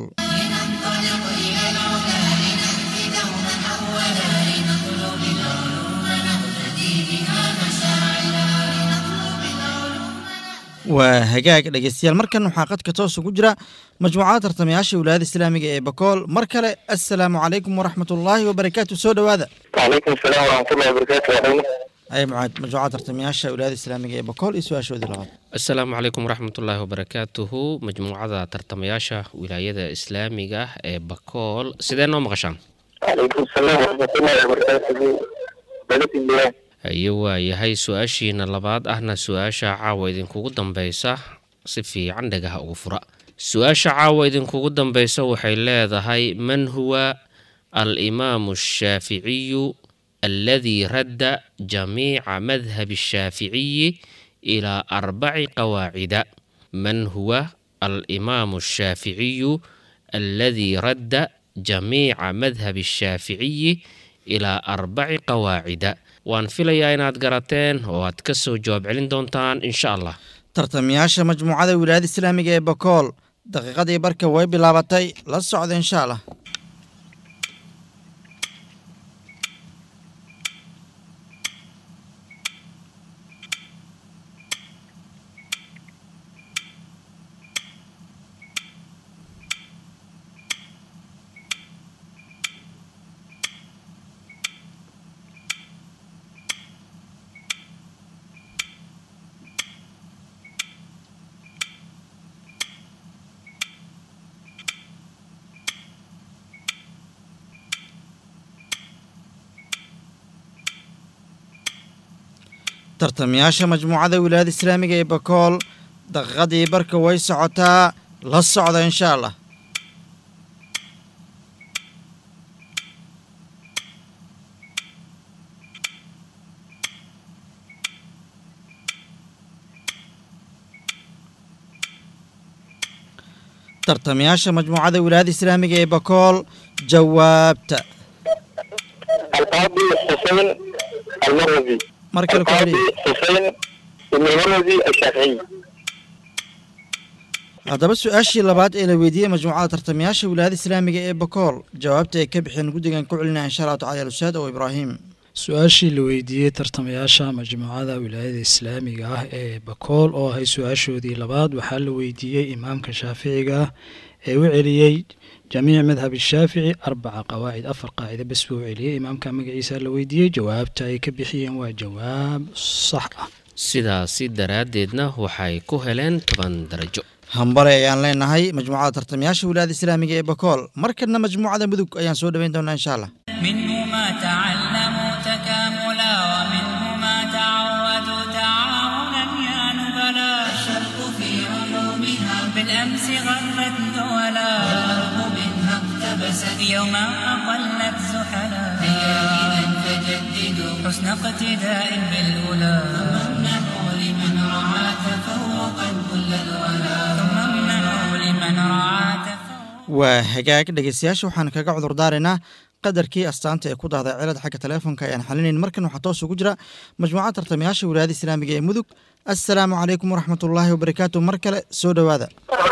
waa hagaag dhegeystayaal markan waxaa qadka toos ugu jira majmuucada tartamayaasha wilaayada islaamiga ee bakool mar kale assalaamu calaykum waraxmatullaahi wabarakaatu soo dhowaada وعليكم السلام ورحمة الله وبركاته ay mucaad majmuucada tartamayaasha wilaayada islaamiga ee bakool iyo su-aashoodii labaad asalaamu calaykum waraxmatullaahi wabarakaatuhu majmuucada tartamayaasha wilaayada islaamiga ee bakool sidee noo maqashaan calaykum asalaam waraxmatullahi wabarakaatuhu baladilah haye waayahay su-aashiina labaad ahna su-aasha caawa idinkugu dambeysa si fiican dhagaha ugu fura su-aasha caawa idinkugu dambeysa waxay leedahay man huwa alimaamu ashaaficiyu alladii radda jamiica madhabi ashaaficiyi ilaa arbaci qawaacida man huwa alimaamu ashaaficiyu alladii radda jamiica madhabi ashaaficiyi ilaa arbaci qawaacida waan filayaa inaad garateen oo aad ka soo jawaab celin doontaan insha allah tartamayaasha majmuucada wilaayada islaamiga ee bakool daqiiqadii barka way bilaabatay la socda insha allah tartamayaasha majmuucada wilaayada islaamiga ee bakool daqiiqadii barka way socotaa la socda insha allah tartamayaasha majmuucada wilaayada islaamiga ee bakool jawaabta alqaadi xusein almarwazi mar kale ku alqaadi celiya xusein ibn almarwazi ashaaficiy haddaba su-aashii labaad ee la weydiiyey majmuucada tartamayaasha wilaayada islaamiga ee bakool jawaabta ay ka bixeen guddigan ku celinaya insha allahu tacala alustaad oo ibraahim su-aashii la weydiiyey tartamayaasha majmuucada wilaayada islaamiga ah ee bakool oo ahay su-aashoodii labaad waxaa la weydiiyey imaamka shaaficiga ah ee u celiyey jamiic madhab shaafici arbaca qawaacid afar qaacida bes buu u celiyey imaamka magaciisa la weydiiyey jawaabta ay ka bixiyeen waa jawaab sax ah sidaasi daraaddeedna waxay ku heleen toban darajo hambale ayaan leenahay majmuucada tartamayaasha wilaayada islaamiga ee bakool markana majmuucada mudug ayaan soo dhoweyn doonaa insha allah منه ما تعلموا تكاملا ومنه ما تعودوا تعاونا يا نبلا الشرق في علومها بالأمس غرت دولا والغرب منها اقتبست يوما أقلت زحلا هيا إذا فجددوا حسن اقتداء بالأولى وامنحوا لمن رعى تفوقا كل الولا ثم امنحوا لمن رعى تفوقا waa hagaag dhegeystayaasha waxaan kaga cudur daaraynaa qadarkii astaanta ee ku dahday cilad xagga teleefonka ayaan xalinayn markan waxaa toos ugu jira majmuucada tartamayaasha wilaayada islaamiga ee mudug assalaamu calaykum waraxmatullaahi wabarakaatu mar kale soo dhowaada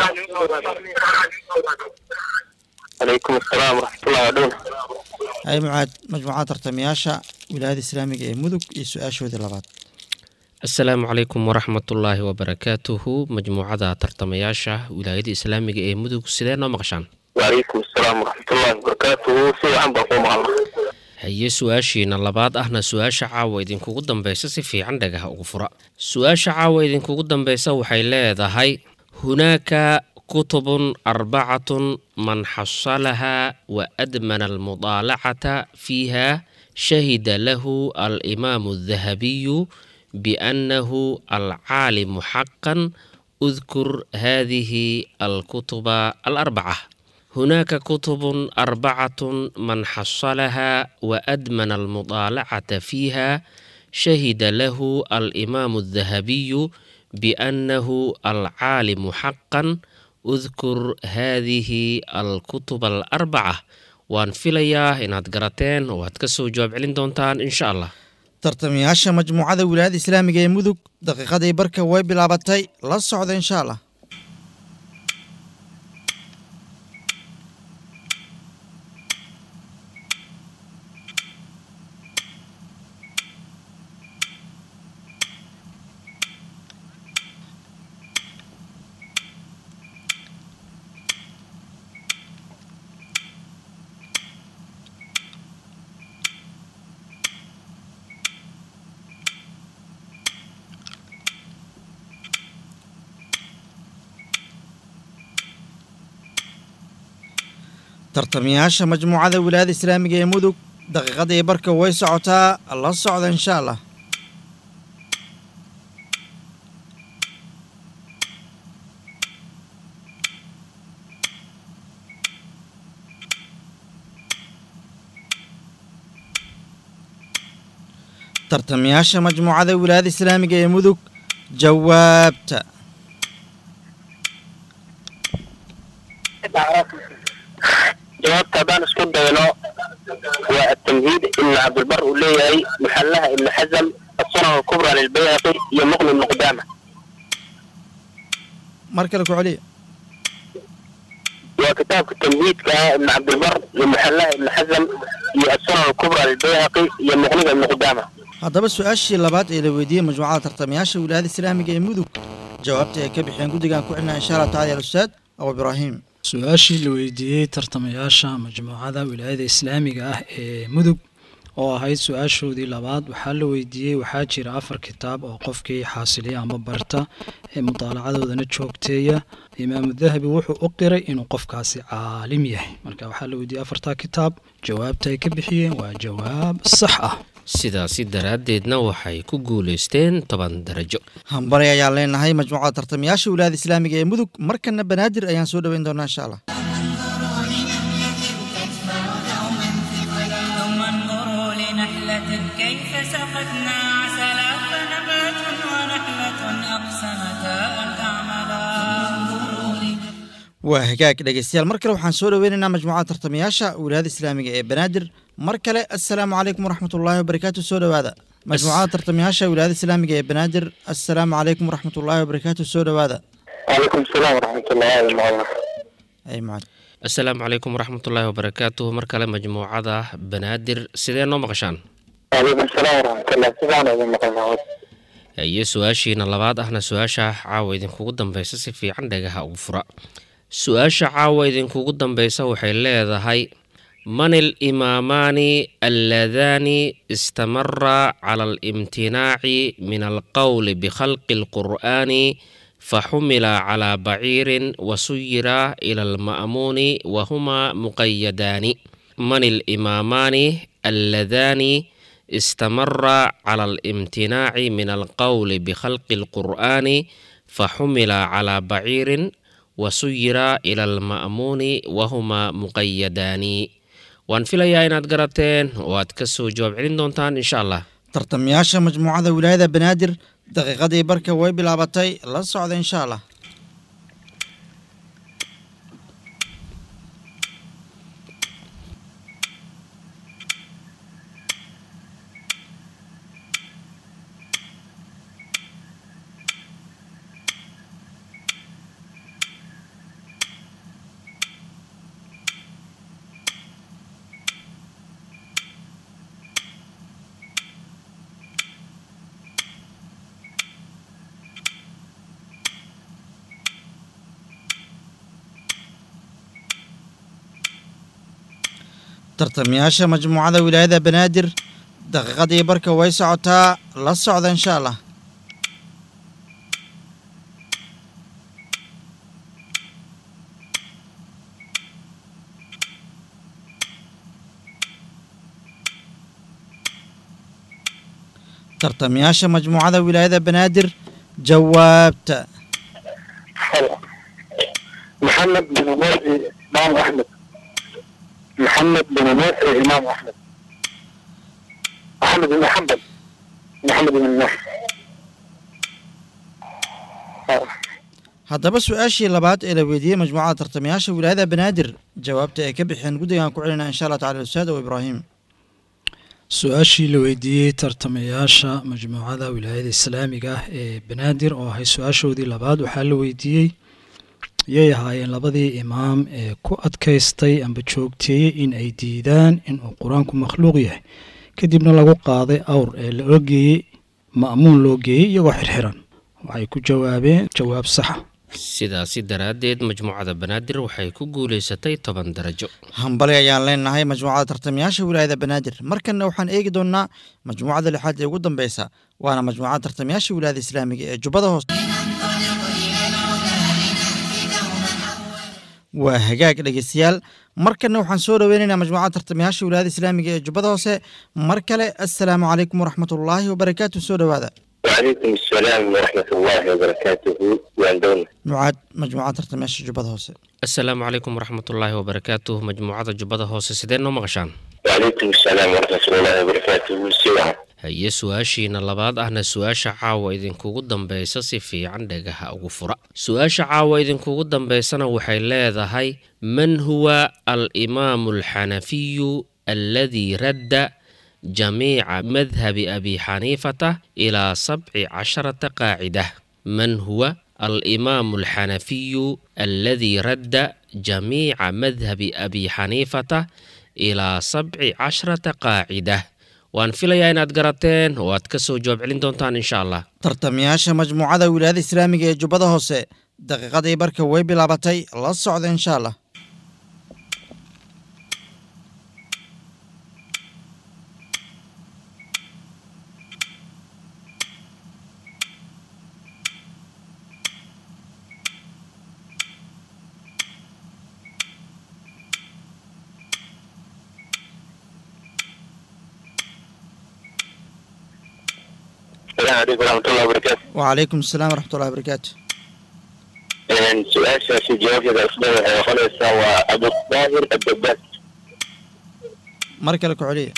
calaykum asalaam waraxmatullahi wadhow hay mucaad majmuucada tartamayaasha wilaayada islaamiga ee mudug iyo su-aashoodii labaad asalaamu calaykum waraxmatullaahi wabarakaatuhu majmuucada tartamayaasha wilaayada islaamiga ee mudug sidee noo maqashaan wacalaykum asalaam waraxmatullahi wabarakaatuhu si wacan baan kuu maqalna haye su-aashiina labaad ahna su-aasha caawa idinkugu dambeysa si fiican dhagaha ugu fura su-aasha caawa idinkugu dambeysa waxay leedahay hunaaka kutubun arbacatun man xasalaha wa admana almudaalacata fiiha shahida lahu alimaamu aldahabiyu biannahu alcaalimu xaqan udkur hadihi alkutuba alarbaca هناك كتب أربعة من حصلها وأدمن المطالعة فيها شهد له الإمام الذهبي بأنه العالم حقا اذكر هذه الكتب الأربعة وان فيليا إن قراتين وهتكسو جواب علين دونتان إن شاء الله tartamayaasha majmuucada wilaayada islaamiga ee mudug daqiiqadii barka way bilaabatay la socda insha allah tartamayaasha majmuucada wilaayada islaamiga ee mudug daqiiqadii barka way socotaa la socda insha allah tartamayaasha majmuucada wilaayada islaamiga ee mudug jawaabta jawaabta haddaan isku dayno waa atamhiid ibnu cabdilbar uu leeyahay muxallaha ibnu xasam asunan alkubra lilbayhaqi iyo muqni ibnu qudaama mar kale ku celiya waa kitaabka tamhiidka ah ibnu cabdilbar iyo muxallaha ibnu xasam iyo asunan alkubra lilbayhaqi iyo muqniga ibnu qudaama haddaba su-aashii labaad ee la weydiiyey majmuucada tartamayaasha wilaayada islaamiga ee mudug jawaabta ay ka bixeen guddigan ku celina insha allah tacala ya ustaad abu ibraahim su-aashii la weydiiyey tartamayaasha majmuucada wilaayada islaamiga ah ee mudug oo ahayd su-aashoodii labaad waxaa la weydiiyey waxaa jira afar kitaab oo qofkii xaasiliya ama barta ee mudaalacadoodana joogteeya imaamu dahabi wuxuu u qiray inuu qofkaasi caalim yahay marka waxaa la weydiiyey afartaa kitaab jawaabta ay ka bixiyeen waa jawaab sax ah sidaasi daraaddeedna waxay ku guulaysteen toban darajo hambali ayaan leenahay majmuucada tartamayaasha wilaayada islaamiga ee mudug markana banaadir ayaan soo dhoweyn doonaa insha allah ثم انظروا لنحلة كيف سقتنا عسلا فنبات ونحلة أقسمتا أن تعملا waa hagaag dhegeystayaal mar kale waxaan soo dhoweynaynaa majmuucada tartamayaasha wilaayada islaamiga ee banaadir mar kale assalaamu calaykum waraxmatullaahi wabarakaatu soo dhowaada majmuucada tartamayaasha wilaayada islaamiga ee banaadir assalaamu calaykum waraxmatullaahi wabarakaatu soo dhowaada calaykum asalaam waraxmatullahi wabarakat ay mucad assalaamu calaykum waraxmatullaahi wabarakaatuh mar kale majmuucada banaadir sidee noo maqashaan calaykum asalaam waraxmatullah sidaan idin maqalnaa iyo su-aashiina labaad ahna su-aasha caawa idinkugu dambeysa si fiican dhagaha ugu fura su-aasha caawa idinkugu dambeysa waxay leedahay man alimaamaani alladaani istamara cala alimtinaaci min alqowli bikhalqi alqur'aani faxumila calaa baciirin wasuyira ila alma'muuni wahuma muqayadaani man alimaamaani alladaani istamara cala alimtinaaci min alqowli bikhalqi alqur'aani faxumila calaa baciirin wasuyira ila alma'muuni wahuma muqayadaani waan filayaa inaad garateen oo aad ka soo jawaab celin doontaan insha allah tartamayaasha majmuucada wilaayada banaadir daqiiqadii barka way bilaabatay la socda insha allah tartamayaasha majmuucada wilaayada banaadir daqiiqadii barka way socotaa la socda insha allah tartamayaasha majmuucada wilaayada banaadir jawaabta محمد بن موسى إمام أحمد محمد بن موسى إمام أحمد أحمد بن محمد محمد بن نصر haddaba su-aashii labaad ee la weydiiyey majmuucada tartamayaasha wilaayada banaadir jawaabta ay ka bixeen guddigaan ku celinaa insha allah tacala ustaad ow ibraahim su-aashii la weydiiyey tartamayaasha majmuucada wilaayada islaamiga ah ee banaadir oo ahay su-aashoodii labaad waxaa la weydiiyey yay ahaayeen labadii imaam ee ku adkaystay amba joogteeyey in ay diidaan inuu qur-aanku makhluuq yahay kadibna lagu qaaday awr ee loo geeyey ma'muun loo geeyey iyagoo xirxiran waxay ku jawaabeen jawaab saxa sidaasi daraaddeed majmuucada banaadir waxay ku guulaysatay toban darajo hambali ayaan leenahay majmuucada tartamayaasha wilaayada banaadir markanna waxaan eegi doonnaa majmuucada lixaad ee ugu dambeysa waana majmuucada tartamayaasha wilaayada islaamiga ee jubbada hoose waa hagaag dhegeystayaal markana waxaan soo dhoweynaynaa majmuucada tartamayaasha wilaayada islaamiga ee jubbada hoose mar kale assalaamu calaykum waraxmatullaahi wabarakaatu soo dhowaada وعليكم السلام ورحمة الله وبركاته وعندنا mucaad majmuucada tartamayaasha jubbada hoose asalaamu calaykum waraxmatullaahi wabarakaatuh majmuucada jubbada hoose sidee noo maqashaan وعليكم السلام ورحمة الله وبركاته سوى haye su-aashiina labaad ahna su-aasha caawa idinkugu dambeysa si fiican dhagaha ugu fura su-aasha caawa idinkugu dambeysana waxay leedahay man huwa alimaamu alxanafiyu alladii radda jamiica madhabi abi xaniifata ilaa sabci casharata qaacida man huwa alimaamu alxanafiyu alladii radda jamiica madhabi abi xaniifata ilaa sabci casharata qaacida waan filayaa inaad garateen oo aad ka soo jawaab celin doontaan insha allah tartamayaasha majmuucada wilaayada islaamiga ee jubbada hoose daqiiqadii barka way bilaabatay la socda insha allah السلام عليكم ورحمة الله وبركاته wacalaykum asalaam waraxmatullahi wabarakaatu إن سؤال شاشة جواب إذا أصبح خلص هو أبو الطاهر الدباس mar kale ku celiya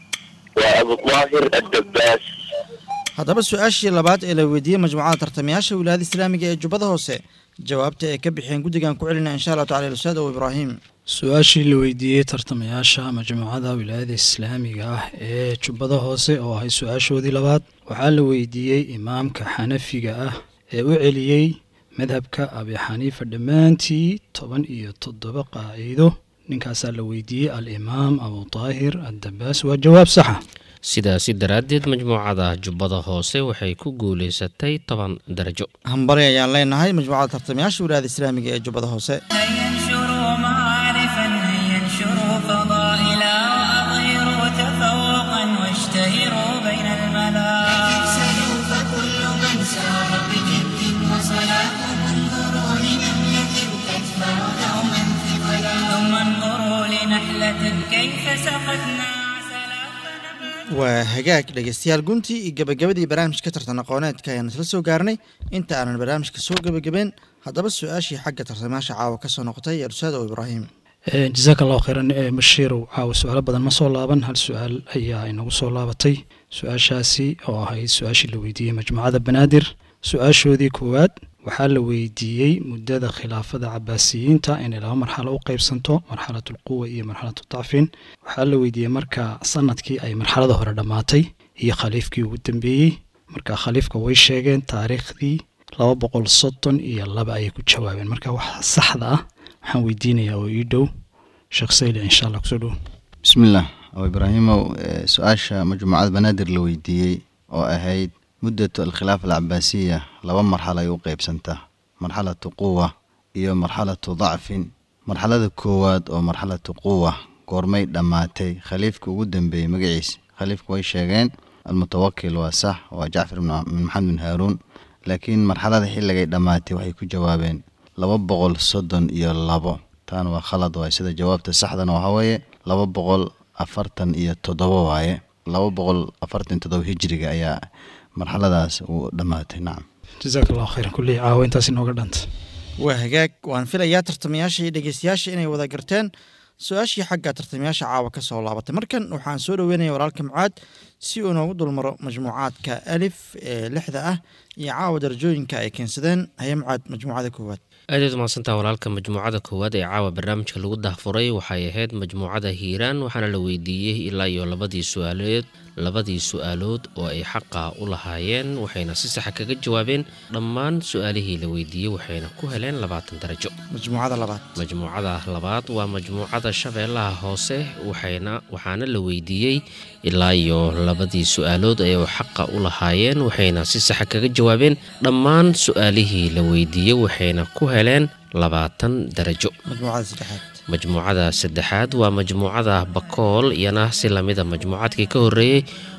وأبو الطاهر الدباس haddaba su-aashii labaad ee la weydiiyey majmuucada tartamayaasha wilaayada islaamiga ee jubbada hoose jawaabta ay ka bixiyeen guddigan ku celina insha allahu tacala ustaad ow ibraahim su-aashii la weydiiyey tartamayaasha majmuucada wilaayada islaamiga ah ee jubbada hoose oo ahay su-aashoodii labaad waxaa la weydiiyey imaamka xanafiga ah ee u celiyey madhabka abi xaniifa dhammaantii toban iyo toddoba qaaciido ninkaasaa la weydiiyey alimaam abu taahir addabaas waa jawaab saxa sidaasi daraaddeed majmuucada jubbada hoose waxay ku guulaysatay toban darajo hambari ayaan leenahay majmuucada tartamayaasha wilaayada islaamiga ee jubbada hoose هيا انشروا معارفا هيا انشروا فضائلا وأظهروا تفوقا واشتهروا بين الملا سلوا فكل من سار بجد وصلاح انظروا لنملة تتبع دوما ثقلا ثم انظروا لنحلة كيف سقتنا عسلا فنبات waa hagaag dhegeystayaal guntii iyo gabagabadii barnaamijka tartan aqooneedka ayaan isla soo gaarnay inta aanan barnaamijka soo gebagabeen haddaba su-aashii xagga tartamayaasha caawa ka soo noqotay ee ustaad ow ibraahim Eh, jazaaka allahu khayran eh, bashiirow caawa su-aalo badan ma soo laaban hal su-aal ayaa inagu soo laabatay su-aashaasi oo ahayd su-aashii la weydiiyey majmuucada banaadir su-aashoodii koowaad waxaa la weydiiyey muddada khilaafada cabaasiyiinta inay laba marxalo u qeybsanto marxalatu lquwa iyo marxalatu dacfin waxaa la weydiiyey marka sanadkii ay marxalada hore dhammaatay iyo khaliifkii ugu dambeeyey marka khaliifka way sheegeen taariikhdii laba boqol soddon iyo laba ayay ku jawaabeen marka wax saxda ah waxaan weydiinayaa oo ii dhow sheekh sayli insha allah kusoo dhow بسم الله أو إبراهيم سؤال مجموعة بنادر لويديي أو أهيد مدة الخلافة العباسية لو مرحلة يوقيب سنته مرحلة قوة iyo marxalatu dacfin marxalada koowaad oo marxalatu quwa goormay dhammaatay khaliifka ugu dambeeyey magaciisa khaliifka way sheegeen almutawakil waa sax waa jacfar ibn ibn maxamed bin haaruun laakiin marxalada xilligay dhammaatay waxay ku jawaabeen laba boqol soddon iyo labo taana waa khalad waaye sida jawaabta saxdana waxaa weeye laba boqol afartan iyo toddobo waaye laba boqol afartan iyo toddobo hijriga ayaa marxaladaas uu dhammaatay nacam jazaaka allahu khayran kullii caawa intaas inooga dhanta waa hagaag waan filayaa tartamayaasha iyo dhegeystayaasha inay wada garteen su-aashii xagga tartamayaasha caawa ka soo laabatay markan waxaan soo dhoweynaya walaalka mucaad si uu inoogu dulmaro majmuucaadka alif ee lixda ah iyo caawa darajooyinka ay keensadeen haya mucaad majmuucada koowaad aadaad umahadsantaha walaalka majmuucada koowaad ee caawa barnaamijka lagu dahfuray waxay ahayd majmuucada hiiraan waxaana la weydiiyey ilaa iyo labadii su-aalood labadii su-aalood oo ay xaqa u lahaayeen waxayna si saxa kaga jawaabeen dhammaan su-aalihii la weydiiyey waxayna ku heleen labaatan darajo majmuucada labaad majmuucada labaad waa majmuucada shabeellaha hoose waxayna waxaana la weydiiyey ilaa iyo labadii su-aalood ay xaqa u lahaayeen waxayna si saxa kaga jawaabeen dhammaan su-aalihii la weydiiyey waxayna ku heleen labaatan darajo majmuucada saddexaad majmuucada saddexaad waa majmuucada bakool iyana si lamida majmuucaadkii ka horeeyey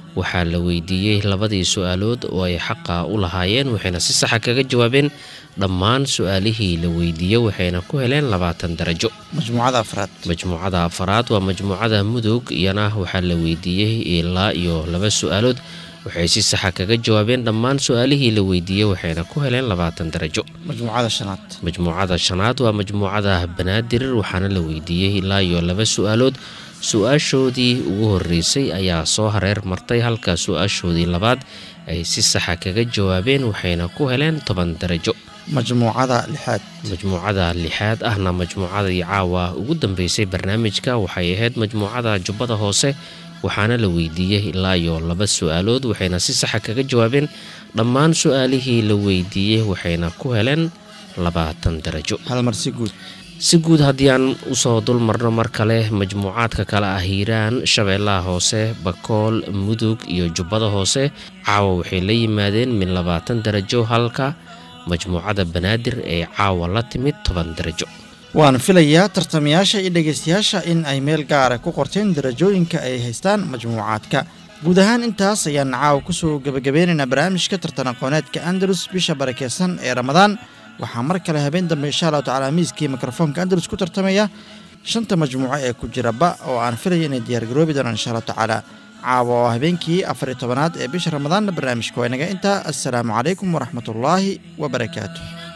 waxaa la weydiiyey labadii su-aalood oo ay xaqa u lahaayeen waxayna si saxa kaga jawaabeen dhammaan su-aalihii la weydiiyey waxayna ku heleen labaatan darajo majmuucada afraad majmuucada afaraad waa majmuucada mudug iyana waxaa la weydiiyey ilaa iyo laba su-aalood waxay si saxa kaga jawaabeen dhammaan su-aalihii la weydiiyey waxayna ku heleen labaatan darajo majmuucada shanaad majmuucada shanaad waa majmuucada banaadir waxaana la weydiiyey ilaa iyo laba su-aalood su-aashoodii ugu horeysay ayaa soo hareer martay halka su-aashoodii labaad ay si saxa kaga jawaabeen waxayna ku heleen toban darajo majmuucada lixaad majmuucada lixaad ahna majmuucadii caawa ugu dambeysay barnaamijka waxay ahayd majmuucada jubbada hoose waxaana la weydiiyey ilaa iyo laba su-aalood waxayna si saxa kaga jawaabeen dhammaan su-aalihii la weydiiyey waxayna ku heleen labaatan darajo hal mar si guud si guud haddii aan usoo dul marno mar kale majmuucaadka kale ah hiiraan shabeellaha hoose bakool mudug iyo jubbada hoose caawa waxay la yimaadeen min labaatan darajo halka majmuucada banaadir ee caawa la timid toban darajo waan filayaa tartamayaasha iyo dhegaystayaasha in ay meel gaara ku qorteen darajooyinka ay haystaan majmuucaadka guud ahaan intaas ayaan caawa kusoo gebagabeynaynaa barnaamijka tartan aqooneedka andalus bisha barakeysan ee ramadaan waxaa mar kale habeen dambe insha allahu tacala miiskii mikrofoonka andalus ku tartamaya shanta majmuuco ee ku jira ba oo aan filaya inay diyaargaroobi doonaan insha allahu tacaala caawa oo habeenkii afar iyo tobanaad ee bisha ramadaanna barnaamijka waa inaga intaa assalaamu calaykum waraxmatullaahi wabarakaatu